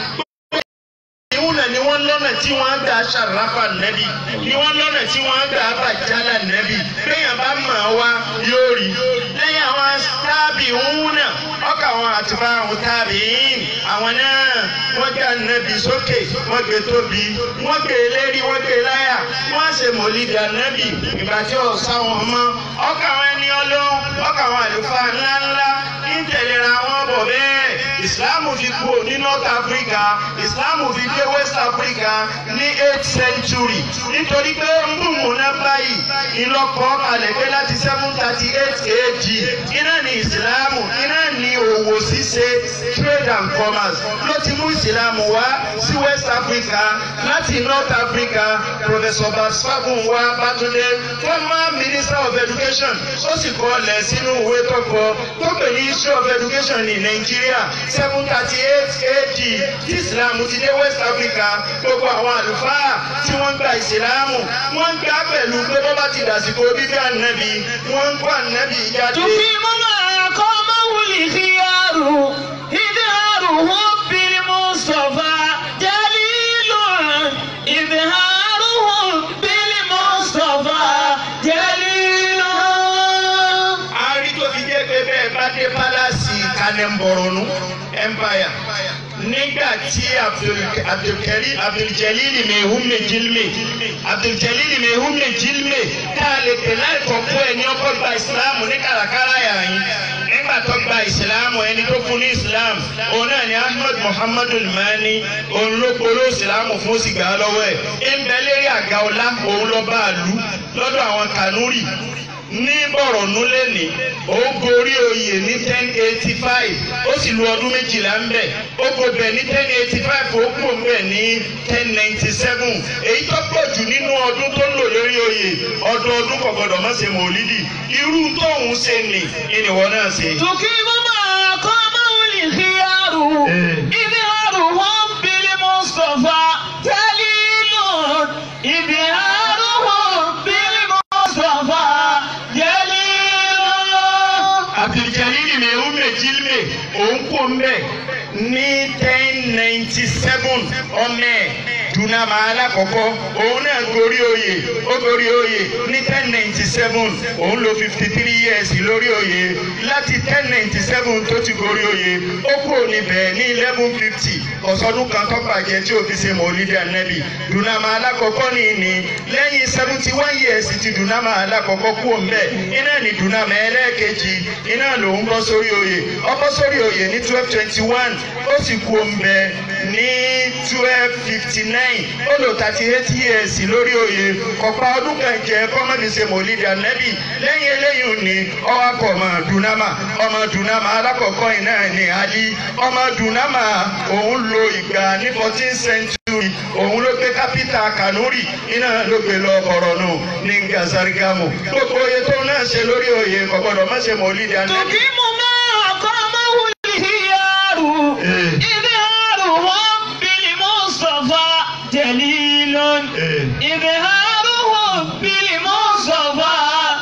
Ìwúlẹ̀ ni wọ́n lọ́nà tí wọ́n ń gbà ṣàráfà nẹ́bì. Ni wọ́n lọ́nà tí wọ́n ń gbà bàjálà nẹ́bì. Béèyàn bá máa wá yóò rí. Lẹ́yìn àwọn tábì ọ̀hún náà, ọkà àwọn àtìbá àwọn tábì yìí. Àwọn náà wọ́n gbà nẹ́bì sókè, wọ́n gbé tóbi, wọ́n gbé lérí, wọ́n gbé láyà. Wọ́n ṣe mòlídìí ànẹ́bì. Ìgbà tí ò sáwọn mọ́. Ọkà àwọn ẹni ọlọ́run, ọkà àwọn àlùfáà ńláńlá ń tẹ̀léra wọn bọ̀ bẹ́ẹ̀. Ìsìláàmù fi kúrò ní North Africa, Ìsìláàmù fi dé West Africa ní eighth century. Nítorí pé mbùmùnà báyìí ìlọ́kọ̀ kalẹ̀ pé láti seven thirty eight AD. Iná ni Ìsìláàmù, iná ni òwò ṣíṣe trade and commerce. Ló ti mú Ìsìláàmù wá sí West Africa láti North Africa. Professor Basfagun wa Bátúndé, former Minister of Education, ó sì kọ́ ọ̀lẹ̀ sínú ìwé tó kọ tó pè ní History of Education ní Nàìjíríà seven thirty eight AD tí Ìsìlámù ti dé West Africa gbogbo àwọn àlùfáà tí wọ́n gba Ìsìlámù wọ́n ń gbà pẹ̀lú pé bọ́ bá ti dàsìkò bíbí ànábì wọ́n ń kó ànábì jáde. تقيم معك مول خيار إظهاره بالمصطفى جليل إظهاره بالمصطفى جليل a rí tó fi jẹ́ pé bẹ́ẹ̀ bá dé pálásì Kanembọ̀rọ̀nù empire nígbà tí Abdul- Abdulkari- Abduljalili Mehume Jilme Abduljalili Mehume Jilme tá a lè pè láìkọ̀kọ́ ẹ̀ ní ọkọ̀ gba ìsìláàmù ní kàràkàrà yàrin nígbà tó gba ìsìláàmù ẹni tó fún ní ìsìláàmù òun náà ni Ahmed Muhammadu Mani òun ló polówó ìsìláàmù fún ó sì gbà á lọ́wọ́ ẹ̀ ń bẹ lérí àga ọlá òun lọ bá a lù lọ́dọ̀ àwọn Kanuri ní bọ̀rọ̀nù lẹ́nìí ó gorí oyè ní ten eighty five ó sì lu ọdún méjìlá ń bẹ̀ ó go bẹ̀ ní ten eighty five ó kú ń bẹ̀ ní ten ninety seven èyí tó pọ̀ jù nínú ọdún tó lò lórí oyè ọdọọdún kò gbọdọ̀ má ṣe mọ̀lídì irú tóun ṣe nì ìnìwọ náà ṣe. تقيم معك مول خيار إظهاره بالمصطفى جليل إظهاره بالمصطفى جليل Abduljalili Mehume Jilme òun kú ninety seven ọmọ ẹ̀ dunama alákọ̀ọ́kọ́ òun náà gorí oyè ó gorí oyè ní ten ninety seven òun lo fifty three years lórí oyè láti ten ninety seven tó ti gorí oyè ó kúrò níbẹ̀ ní eleven fifty ọ̀sọ́dún kan tó bàjẹ́ tí òfin ṣe mọ̀lídìí ànábì dunama alákọ̀ọ́kọ́ ní ní lẹ́yìn seventy one years ti dunama alákọ̀ọ́kọ́ kúrò ńbẹ̀ iná ní dunama ẹlẹ́ẹ̀kejì iná lòun bọ́ sórí oyè ó bọ́ sórí oyè ní twelve twenty one ó sì kú ńbẹ̀ ní twelve fifty nine ó lò thirty eight years lórí oyè kọ̀pá ọdún kan jẹ́ kọ́mọ́bí ṣe mọ̀lídìí ànábì lẹ́yìn eléyìí ní ọwọ́ akọ̀ ọmọ dunama ọmọ dunama alákọ̀ọ́kọ́ yìí náà ní ali ọmọ dunama òun lo ìgbà ní fourteen century òun ló gbé kápítà kanuri iná ló gbé lọ ọ̀rọ̀ nù ní gazarigamu gbogbo oyè tó náà ṣe lórí oyè kò gbọdọ̀ má ṣe mọ̀lídìí ànábì. تقيم ما أقامه الخيار Eh. إظهارهم بالمصطفى دليل Eh. إظهارهم بالمصطفى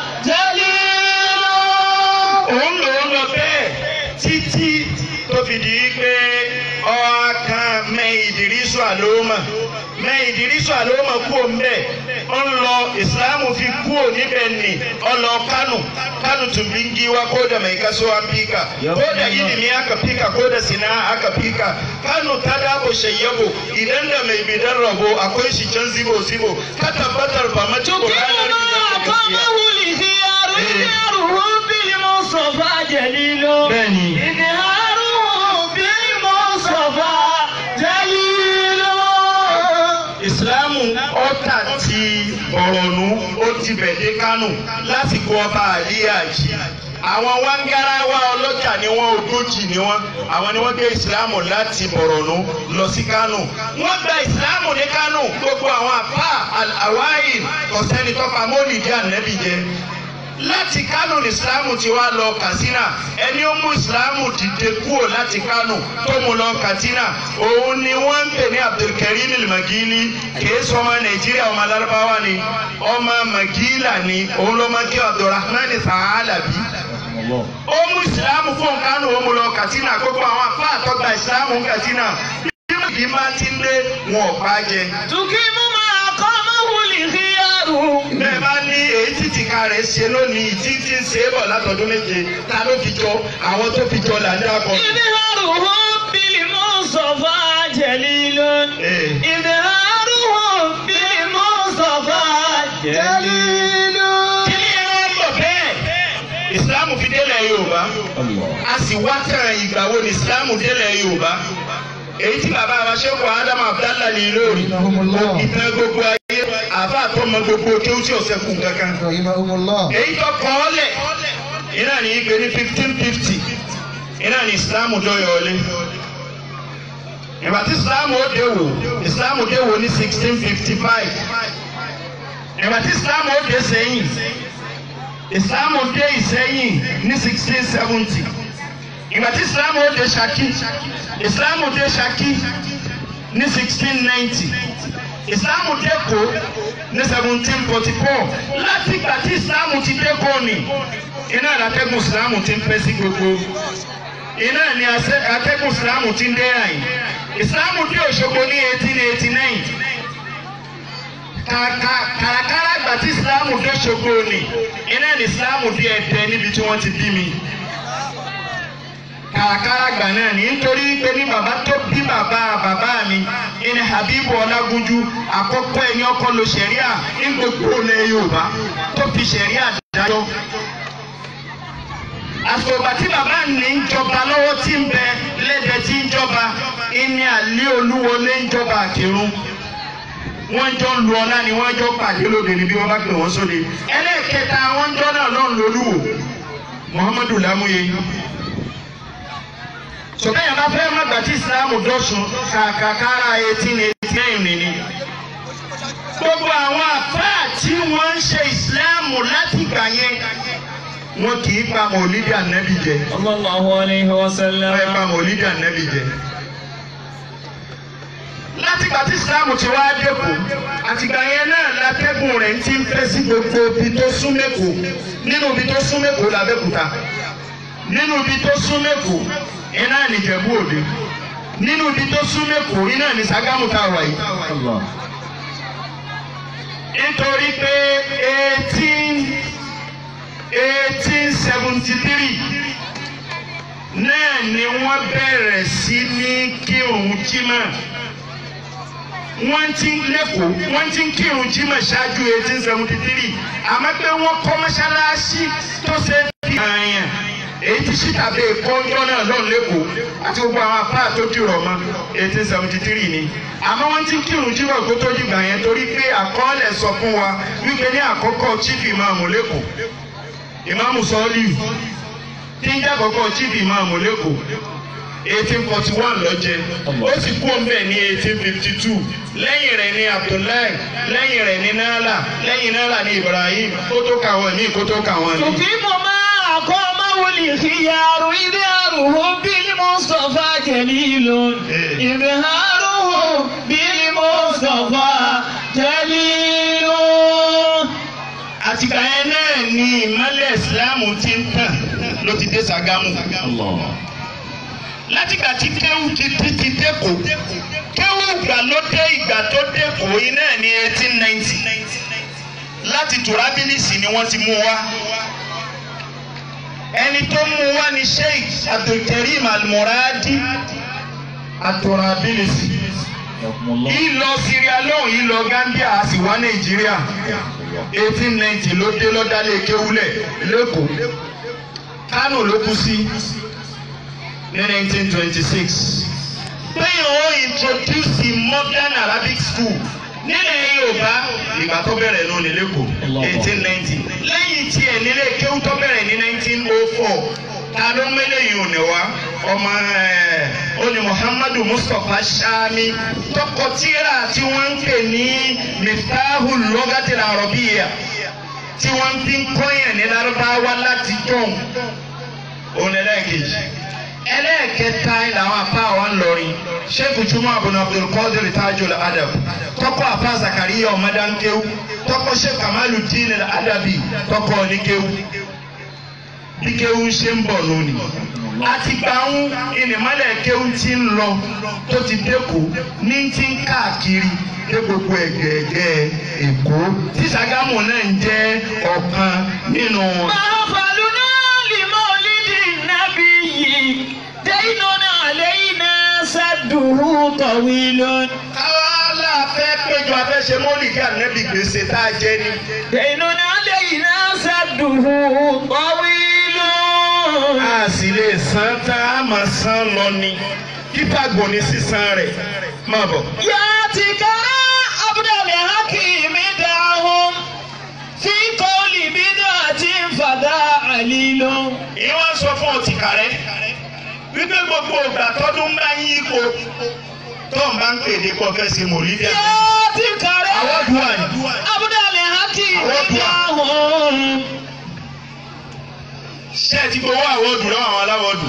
دليل òun lò ó lọ bẹ́ẹ̀ títí tó fi di pé ọ̀kan mẹ ìdírísù àlómà mẹ ìdírísù àlómà kú òǹbẹ ó ń lọ ìsìláàmù fi kú ò níbẹ̀ nì ó lọ kánù kánù tún bí ń giwa ko da mai kaso an fika ko da ilimi aka fika ko da sina aka fika kánù ta dabo shayyabo idan da mai bidan rabo akwai shi can zibo zibo ka tabbatar ba mace تقيم Qur'anin ما da gaskiya أقامه الخيار إظهارهم بالمصطفى دليل bẹ́ẹ̀ni إظهارهم بالمصطفى دليل ìsìlámù ọ̀tà ti ọ̀rọ̀nù ó ti bẹ̀dẹ̀ kánò lásìkò ọba àlíyàjì àwọn wáńgáráwá ọlọ́jà ni wọ́n ogójì ni wọ́n àwọn ni wọ́n gbé ìsìlámù láti bọ̀rọ̀nù lọ sí kánò wọ́n gba ìsìlámù ní kánò gbogbo àwọn àfà àwáyé kọ̀sẹ́ni tọ́pa mọ́lìdí ànẹ́bí jẹ láti kánò ní ìsìlámù ti wá lọ kàsínà ẹni ó mú ìsìlámù dìde kúrò láti kánò tó mú lọ kàsínà òun ni wọ́n ń pè ní abdulkarim magili kìí sọ ọmọ nàìjíríà ọmọ alárúbáwá ni ọmọ magila ni òun ló máa kí abdulrahman sàálàbí ó mú ìsìlámù fún kánò ó mú lọ kàsínà gbogbo àwọn afá àtọ́gba ìsìlámù kàsínà bí ìdí máa ti ń lé wọn ò pa jẹ تقيم ما أقامه الخيار bẹ́ẹ̀ bá ní èyí tí tìka rẹ̀ ṣe lónìí tí tí ń ṣe é bọ̀ látọdún méje ta ló fi jọ àwọn tó fi jọ là ń dákọ. إظهارهم بالمصطفى جليل Eh. إظهارهم بالمصطفى جليل kí ni ẹ máa ń bọ̀ bẹ́ẹ̀ ìsìláàmù fi délẹ̀ yorùbá a sì wá tàn ìgbà wo ni ìsìláàmù délẹ̀ yorùbá èyí tí bàbá wa ṣẹ́kù ádámù abdallah ní lórí ìtàn gbogbo ayé àfa àtọmọ gbogbo kéwù tí ọ̀sẹ̀ kù kankan. rahimahumullah. èyí tó kọ́ ọ́ lẹ̀ iná ní ìgbé ní fifteen fifty iná ní ìsìláàmù dọ́yọ̀ọ́lé ìgbà tí ìsìláàmù ó dé wò ìsìláàmù dé wò ní sixteen fifty five ìgbà tí ìsìláàmù ó dé sẹ́yìn ìsìláàmù dé ìsẹ́yìn ní sixteen seventy ìgbà tí ìsìláàmù ó dé Ṣakí ìsìláàmù dé Ṣakí ní sixteen ninety ìsìláàmù dé Èkó ní seventeen forty four láti ìgbà tí ìsìláàmù ti dé Èkó ni iná àtẹ́gùn ìsìláàmù ti ń fẹ́ sí gbogbo iná ni àṣẹ- atẹ́gùn ìsìláàmù ti ń dé àyìn ìsìláàmù dé Òṣogbo ní eighteen eighty nine kàràkàrà àgbà tí ìsìláàmù dé Òṣogbo ni iná ni ìsìláàmù dé Ẹdẹ níbi tí wọ́n ti bí mi kàràkàrà àgbà náà ní nítorí pé ní bàbá tó bí bàbá bàbá mi ìní Habibu Ọlágúnjú àkọ́kọ́ ẹni ọkọ lo sẹ̀ríà ní gbogbo ilẹ̀ Yorùbá tó fi sẹ̀ríà dájọ́ àsògbà tí bàbá ní ń jọba lọ́wọ́ tí ń bẹ lẹ́dẹ̀ tí ń jọba ìní àlẹ́ olúwọlé ń jọba àkèrún wọ́n jọ ń lu ọlá ni wọ́n jọ pàdé lóde níbi wọ́n bá pè wọ́n sóde ẹlẹ́ẹ̀kẹta wọ́n jọ náà lọ́n lolúwo Muhammadu Lamuye sọ̀kẹ́yìn bá fẹ́ má gbàtí ìsìlámù dọ̀sùn kàkàkàrà eighteen eighty nine nìní gbogbo àwọn àfáà tí wọ́n ń ṣe ìsìlámù láti gbà yẹn wọn kì í pa mọ̀lídìí ànábì jẹ sallallahu alayhi wa sallam. wọn pa mọ̀lídìí ànábì jẹ. látìgbà tí ìsìlámù ti wá dẹ́kun àtìgbà yẹn náà látẹ́gùn rẹ̀ ti ń fẹ́ sí gbogbo ibi tó sún mẹ́kọ̀ọ́ nínú ibi tó sún mẹ́kọ̀ọ́ làbẹ́kúta nínú ibi tó sún mẹ́kọ̀ọ́ iná nìjẹ̀bú òde nínú ibi tó súnmọ́ Èkó iná ní Ṣàgámù tá a wà yìí. nítorí pé eighteen eighteen seventy three náà ni wọ́n bẹ̀rẹ̀ sí ní kírun jímọ̀ wọ́n ti ń lẹ́kọ̀ọ́ wọ́n ti ń kírun jímọ̀ ṣáájú eighteen seventy three àmọ́ pé wọ́n kọ́ mọ́ṣáláṣí tó ṣe é fi hàn yàn èyí tí síta bẹ́ẹ̀ kọ́ńjọ́ náà lọ́n lẹ́kọ̀ọ́ àti gbogbo àwọn afá tó dìrọ̀ mọ́ eighteen seventy three ni àmọ́ wọ́n ti ń kírun jímọ̀ kó tó dìgbà yẹn torí pé àkọọ́lẹ̀ sọ fún wa wípé ní àkọ́kọ́ chief imam lẹ́kọ̀ọ́ imam sọ́ọ́lì tí ń jẹ́ àkọ́kọ́ chief imam lẹ́kọ̀ọ́ eighteen forty one ló jẹ ó sì kú ọ̀nbẹ ní eighteen fifty two lẹ́yìn rẹ̀ ní abdullahi lẹ́yìn rẹ̀ ní nala lẹ́yìn nala ní ibrahim kó tó kàwọn ní kó tó kàwọn ní. تقيم ما أقامه الخيار إظهاره بالمصطفى جليل إظهاره بالمصطفى جليل àtìgbà yẹn náà ni ìmọ̀lẹ̀ ìsìlámù ti ń tàn ló ti dé Ṣàgámù. látìgbà tí kéwù ti ti ti dẹ́kọ̀ kéwù ìgbà ló dé ìgbà tó dẹ́kọ̀ yìí náà ní eighteen ninety láti tùrábílìsì ni wọ́n ti mú wá. ẹni tó mú wá ní Sheikh Abdulkareem Almuradi àtùrábílìsì. ìlọ Sierra Leone ìlọ Gambia a sì wá Nàìjíríà eighteen ninety ló dé lọ́dálẹ̀ kéwúlẹ̀ lẹ́kọ̀ọ́ Kánò ló kú sí ní nineteen twenty six. Pẹ́yìn ó introduce the modern Arabic school nílẹ̀ Yorùbá ìgbà tó bẹ̀rẹ̀ ló ní lẹ́kọ̀ọ́ eighteen ninety. Lẹ́yìn tí ẹ̀ nílé kéwú tó bẹ̀rẹ̀ ní nineteen oh four ta ló mẹ́lẹ̀ yìí ò ní wá ọmọ ẹ̀ ó ní Muhammadu Mustapha Shami tọkọ tíra tí wọ́n ń pè ní Miftahul Lughatil Arabiyya tí wọ́n fi ń kọ́yàn ní Lárúbáwá láti jọ̀hún òun ẹlẹ́ẹ̀kejì ẹlẹ́ẹ̀kẹta làwọn apá wa ń lọrin sheikh juma abu abdulkadir tajul adab tọkọ apá zakariya ọmọdánkéw tọkọ sheikh kamaludin adabi tọkọ oníkéw bí kéw ṣe ń bọ̀ lónìí àti gbàùn ìnìmọ́lẹ̀ kéw ti ń lọ tó ti dẹ́kọ̀ ní ti ń káàkiri dé gbogbo ẹ̀gẹ̀ẹ̀gẹ̀ èkó tí Ṣàgámù náà ń jẹ́ ọ̀kan nínú wọn. محفلنا لمولد النبي دين علينا سده طويل káwá la fẹ́ péjọ afẹ́ ṣe mọ́lìkì ànábì gbèsè tá a jẹ ni. دين علينا سده طويل a sì lè san tá a máa san lọ ni kíkàgbọ́n ní sísan rẹ̀ máa bọ̀. ياتيك عبد الحكيم دعهم في قول بدعة فذا عليل ìwọ́n sọ fún ọtí kàrẹ́ wípé gbogbo ìgbà tọdún bá yí ipò tó ń bá ń pèdè kọ fẹ́ ṣe mòlídìí àná. ياتيك àwọn dùn àná. عبد الحكيم Àwọn dùn à. دعهم ṣé ẹ ti gbowó àwọ̀dù lọ́wọ́ àwọn aláwọ̀dù.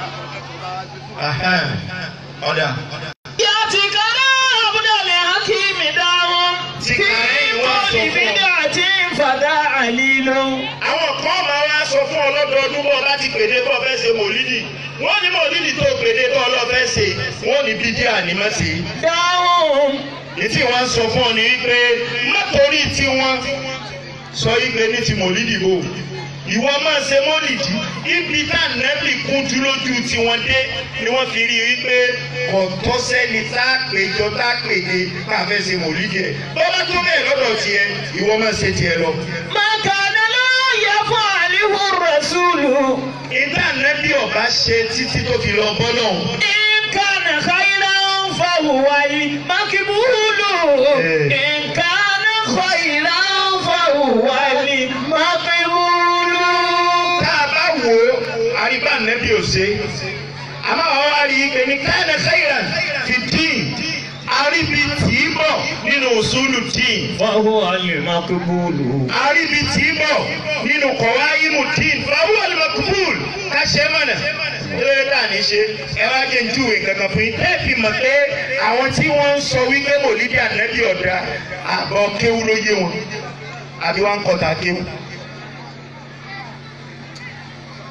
ọ̀dà. ياتيك عبد الحكيم دعهم Ti في kàrẹ́ ìwọ sọ قول fún ọ. بدعة فذا عليل àwọn kan máa wá sọ fún ọ lọ́dọọdún bọ́ láti pèdè bọ́ fẹ́ ṣe mòlídìí wọ́n ní mòlídìí tó pèdè bọ́ lọ fẹ́ ṣe wọ́n ní bídíà ní má ṣe. دعهم ní tí wọ́n sọ fún ọ ní wípé má torí tí wọ́n sọ wípé ní ti mòlídìí bò ìwọ máa ṣe mòlídìí ibi tá nẹ́bì kúnjú lójú tí wọ́n dé ni wọ́n fi rí wípé kò tọ́ sẹ́ni tá a péjọ tá a pèdè ká fẹ́ ṣe mòlídìí ẹ̀ bọ́lá tó bẹ́ẹ̀ lọ́dọ̀ tiẹ̀ ìwọ máa ṣe tiẹ̀ lọ. ما كان لا يفعله الرسول ìdá nẹ́bí ọba ṣe títí tó fi lọ bọ́ náà. إن كان خيرا فهو المقبول إن كان خيرا فهو المقبول tá a bá wò ó àríbá nẹ́bí ò ṣe àmọ́ àwọn wá rí i pé ní káyọ̀ khairan fi dín àríbi tì í bọ̀ nínú òṣùlù dín فهو المقبول àríbi tì í bọ̀ nínú kọ̀wáyímù dín fáwọn al-maqbul ká ṣe mọ̀nà lórí tá a ní ṣe ẹ wá jẹ́ ń júwèé kankan fún yín tẹ́ fi mọ̀ pé àwọn tí wọ́n ń sọ wípé mòlídìí ànábì ọ̀dà àbọ̀ kéwú ló yé wọn àbí wọn ń kọta kéwú.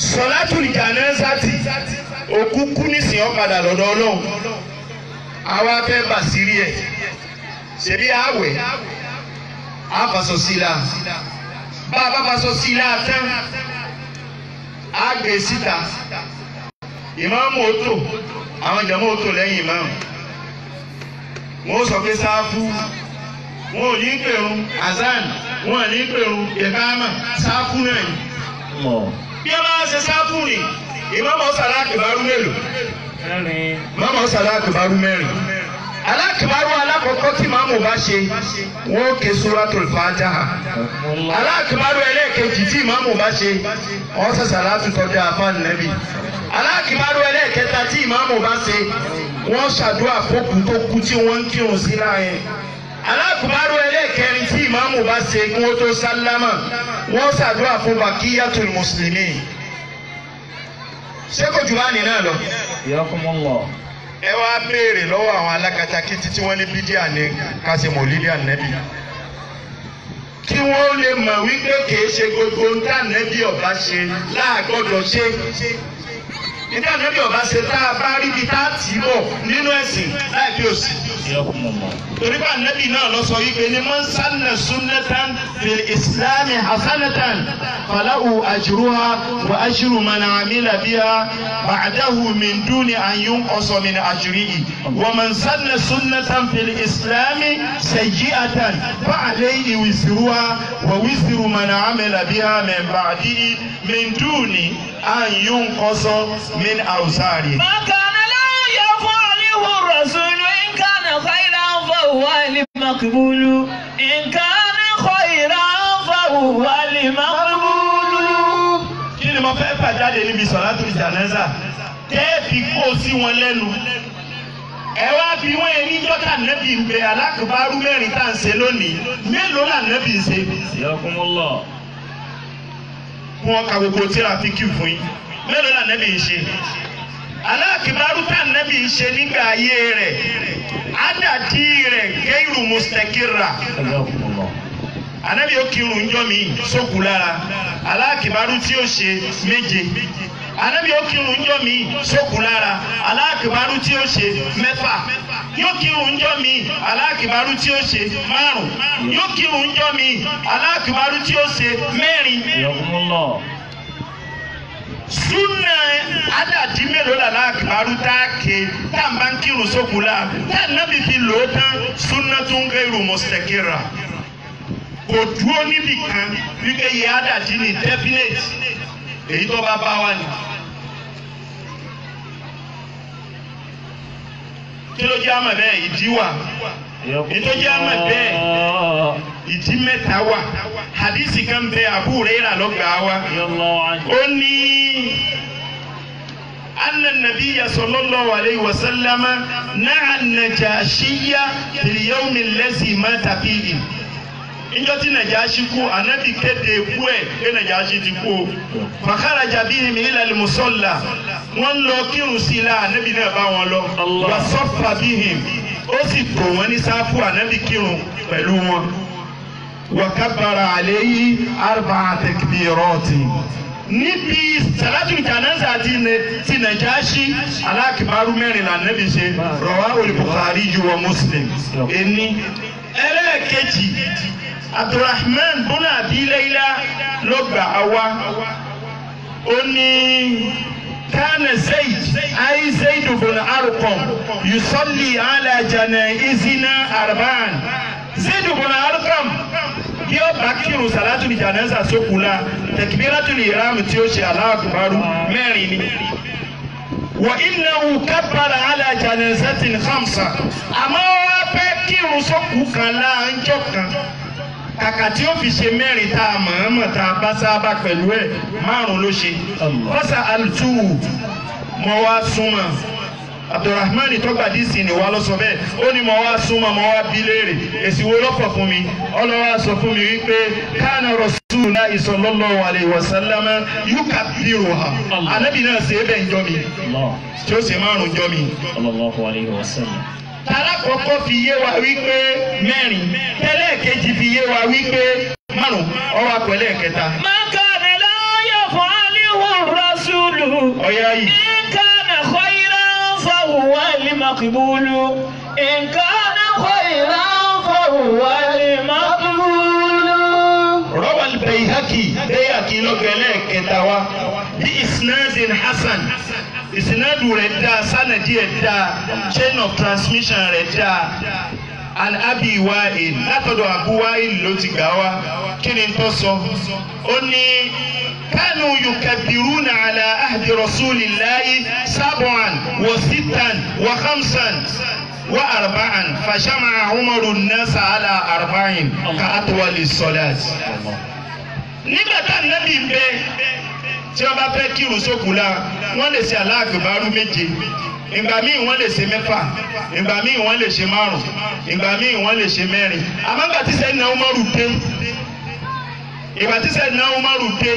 sọlátùlì jánásátì òkú kú nísìnyí ọ̀padà lọ́dọ̀ ọlọ́run àwa fẹ́ bàṣírí ẹ̀ ṣebí àwẹ̀ àfàṣọ sí la bá a bá faṣọ sí la tán á gbé síta ìmáàmù òtò àwọn jàmọ́ òtò lẹ́yìn ìmáàmù wọ́n sọ pé sáfù wọn ò ní pèrún azan wọn ò ní pèrún ìkámà sáfù náà ni bí ẹ bá ṣe sáfù ni ìmáàmù ọ̀sán alákìbárú mélòó ìmáàmù ọ̀sán alákìbárú mẹ́rin alákìbárú alákọ̀ọ́kọ́ tí ìmáàmù bá ṣe wọ́n ó ké suratul Fatiha alákìbárú ẹlẹ́ẹ̀kejì tí ìmáàmù bá ṣe wọ́n ṣe sàlátù tọ́jú àfáàn nẹ́bí alákìbárú ẹlẹ́ẹ̀kẹta tí ìmáàmù bá ṣe wọ́n ṣàdúrà fókù tó kú tí wọ́n ń kírun sí láàyè alákùbárò ẹlẹ́ẹ̀kẹrin tí ìmáàmù bá ṣe kí wọ́n tó sálámà wọ́n ṣàdúrà fún bakiyatul mùsùlùmí ṣé kò jù bá ní náà lọ. ẹ wá béèrè lọ́wọ́ àwọn alákatakítí tí wọ́n ní bídíà ní kásì mọ̀lídìí ànẹ́bí kí wọ́n lè mọ̀ wípé kìí ṣe gbogbo ń tà nẹ́bí ọba ṣe láàgbọ́dọ̀ ṣe nígbà ànẹ́bí ọba ṣe tá a bá rí ibi tá a tì í bọ̀ nínú ẹ̀sìn láì bí òsì torí bá nẹ́bí náà lọ sọ wípé ní man sanna sunnatan fil islami hasanatan falahu ajruha wa ajru man amila biha ba'dahu min duni an yunqasa min ajrihi wa man sanna sunnatan fil islami sayyi'atan fa alayhi wizruha wa wizru man amila biha min ba'dihi min duni an yunqasa min awzari. ما كان لا يفعله الرسول إن كان خيرا فهو المقبول إن كان خيرا فهو المقبول kí ni mo fẹ́ fà jáde níbi sọ̀látù jánásà tẹ́ẹ̀fì kó sí wọn lẹ́nu ẹ wá bí wọ́n ẹni jọ́tà nẹ́bí ń bẹ alákùbárú mẹ́rin tá à ń ṣe lónìí mélòó là nẹ́bí ń ṣe fún ọkà gbogbo tíráfíkì fún yín mélòó là nẹ́bí ń ṣe alákùbárú tá nẹ́bí ń ṣe nígbà ayé rẹ̀ ádàdí rẹ̀ gẹ́rù mustakira anabi yóò kírun njọ́ mi sókù lára alákìbárú tí ó ṣe méje anabi yóò kírun njọ́ mi sókù lára alákìbárú tí ó ṣe mẹ́fà yóò kírun njọ́ mi alákìbárú tí ó ṣe márùn yóò kírun njọ́ mi alákìbárú tí ó ṣe mẹ́rin súnà àdàdí mélòó la alákìbárú tá a ké tá a bá ń kírun sókù lára tá a nábì fi lò ó tán súnà tó ń gẹ́rù mustakira kò dúró níbì kan wípé yẹ àdàdí ni definite èyí tó bá bá wa ni. kí ló jẹ́ àmọ̀ bẹ́ẹ̀ ìdí wà èyí tó jẹ́ àmọ̀ bẹ́ẹ̀ ìdí mẹ́ta wà hadisi kan bẹ Abu Hurairah lọ́gbàá wa ó ní أن النبي صلى الله عليه وسلم نعى النجاشي في اليوم الذي مات فيه níjọ́ tí nàjàásí kú ànábì kéde ikú ẹ̀ pé nàjàásí ti kú o fàkàràjà bíi mi ilẹ̀ musọ́là wọ́n lọ kírun sí i la ànábì náà bá wọn lọ wà sọ́fà bíi ó sì tò wọ́n ní sáfù ànábì kírun pẹ̀lú wọn wà kábàrà àlẹ́ yìí arba takbirati níbi salatu janaza ti ne ti nàjàásí alákìbárú mẹ́rin là ànábì ṣe rawahul Bukhari ju wa Muslim ẹni ẹlẹ́ẹ̀kejì abdulrahman bùnà abiléyìlá ló gbà á wá ó ní kánà zayd ayi zayd bùnà arqam yusalli ala janaizina arba'an zayd bùnà arqam bí ó bá kírun salatu ní janaza sókùlà takbiratul ihram tí ó ṣe Allahu akbar mẹ́rin ni. وإنه كبر على جنازة خمسة àmọ́ wá fẹ́ kírun sókù kan láàjọ kan kàkà tí ó fi ṣe mẹ́rin tá a mọ̀ọ́mọ̀ tá a bá sábà pẹ̀lú ẹ̀ márùn ló ṣe fọ́sà alùtùwù mọ́ wá súnmọ́ abdulrahman tọgbàdìsí ni wà lọ sọ bẹ́ẹ̀ ó ní mọ́ wá súnmọ́ mọ́ wá bí léèrè èsì wo lọ́pọ̀ fún mi ọlọ́wà sọ fún mi wípé kánà rasulullahi sallallahu alaihi wasallam yukabbiruha anabi náà ṣe é bẹ́ẹ̀ ń jọ mi tí ó ṣe márùn jọ mi. tààrà kọ́kọ́ fi yé wa wípé mẹ́rin tẹ́lẹ̀ kejì fi yé wa wípé márùn ọwọ́ àpẹẹlẹ kẹta. ما كان لا يفعله الرسول ọ̀yá yìí. إن كان خيرا فهو المقبول إن كان خيرا فهو المقبول روى البيهقي بيهقي لوغلẹ kẹta wa bí isnadin hasan isnadu rẹ̀ dáa sanadi ẹ̀ dáa chain of transmission rẹ̀ dáa an abi wa'il látọ̀dọ̀ abu wa'il ló ti gbà wá kí ni tó sọ ó ní kánú yukabiruna ala ahdi rasulillahi sab'an wa sittan wa khamsan wa arba'an fashama'a umaru nasa ala arba'in ka atwali salat nígbà tá nàbì ń bẹ tí wọn bá fẹ́ kírun sókun la wọn lè ṣe aláàgbèbárú méje ìgbà míì wọn lè ṣe mẹ́fà ìgbà míì wọn lè ṣe márùn ìgbà míì wọn lè ṣe mẹ́rin àmọ́ ìgbà tí sẹ́yìn náà Umaru dé ìgbà tí sẹ́yìn náà Umaru dé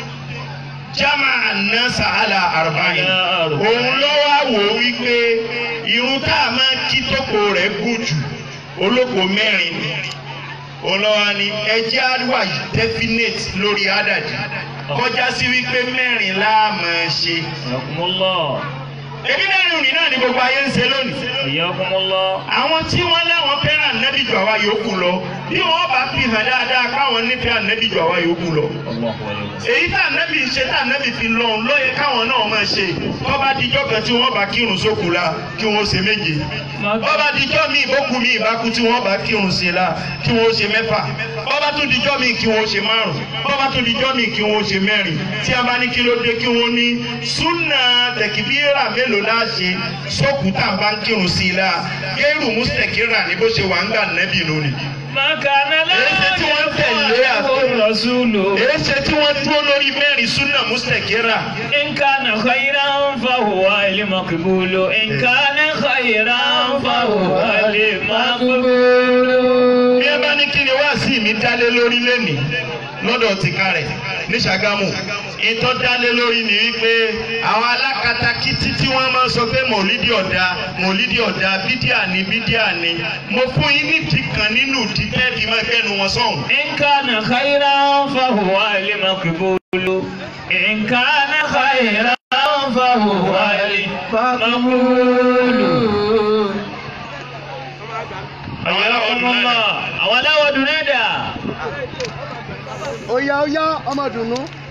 jama anasa ala arba'in òun ló wá wò ó wípé irun tá a máa kí tókò rẹ̀ gùn jù olóko mẹ́rin ni olówó ni ẹjẹ́ àríwá definite lórí àdàdì kọjá sí wípé mẹ́rin láàmú ṣe. حياكم الله ebi mẹ́rin òní náà ni gbogbo ayé ń ṣe lónìí. حياكم الله àwọn tí wọ́n láwọn fẹ́ràn ànábì jù àwa yòókù lọ bí wọ́n bá fi hàn dáadáa káwọn nífẹ̀ẹ́ ànábì jù àwa yòókù lọ. الله عليه èyí tá ànábì ń ṣe tá ànábì fi lọ òun lóye káwọn náà máa ṣe tó bá dijọ́ kan tí wọ́n bá kírun sókù la kí wọ́n ṣe méje bọ́ba dijọ́ mi ìbókù mi ìbákú tí wọ́n bá kírun sí la kí wọ́n ṣe mẹ́fà bọ́ba tún dijọ́ mi kí wọ́n ṣe márùn bọ́ba tún dijọ́ mi kí wọ́n ṣe mẹ́rin tí a bá ní kí ló dé kí wọ́n ní súnà tẹ̀kíbíra mélòó la ṣe sókù tá a bá ń kírun sí la gẹ́rù mùsítẹ̀kìrà ní bó ṣe wà ń gbà nẹ́bì lónìí. ما كان Èyí tí wọ́n tẹ̀lé له àti- الرسول èyí ṣe tí wọ́n dúró lórí mẹ́rin súnà mùsítẹ̀kìrà. إن كان خيرا فهو المقبول إن كان خيرا فهو المقبول bí ẹ bá ní kí ni wá sí mi dálé lórí lẹ́nìí lọ́dọ̀ tìka rẹ̀ ní Ṣàgámù ìtọ́ dálé lórí ni wípé àwọn alákatakítí tí wọ́n máa ń sọ pé mọ̀lídìí ọ̀dà mọ̀lídìí ọ̀dà bídíà ni bídíà ni mo fún yín nídìí kan nínú ìdí tẹ́ẹ̀fì máa gbẹ́nu wọn sọ̀hún. إن كان خيرا فهو المقبول إن كان خيرا فهو المقبول حياكم الله أولا ودنادا Oya oya ọmọ dùnú.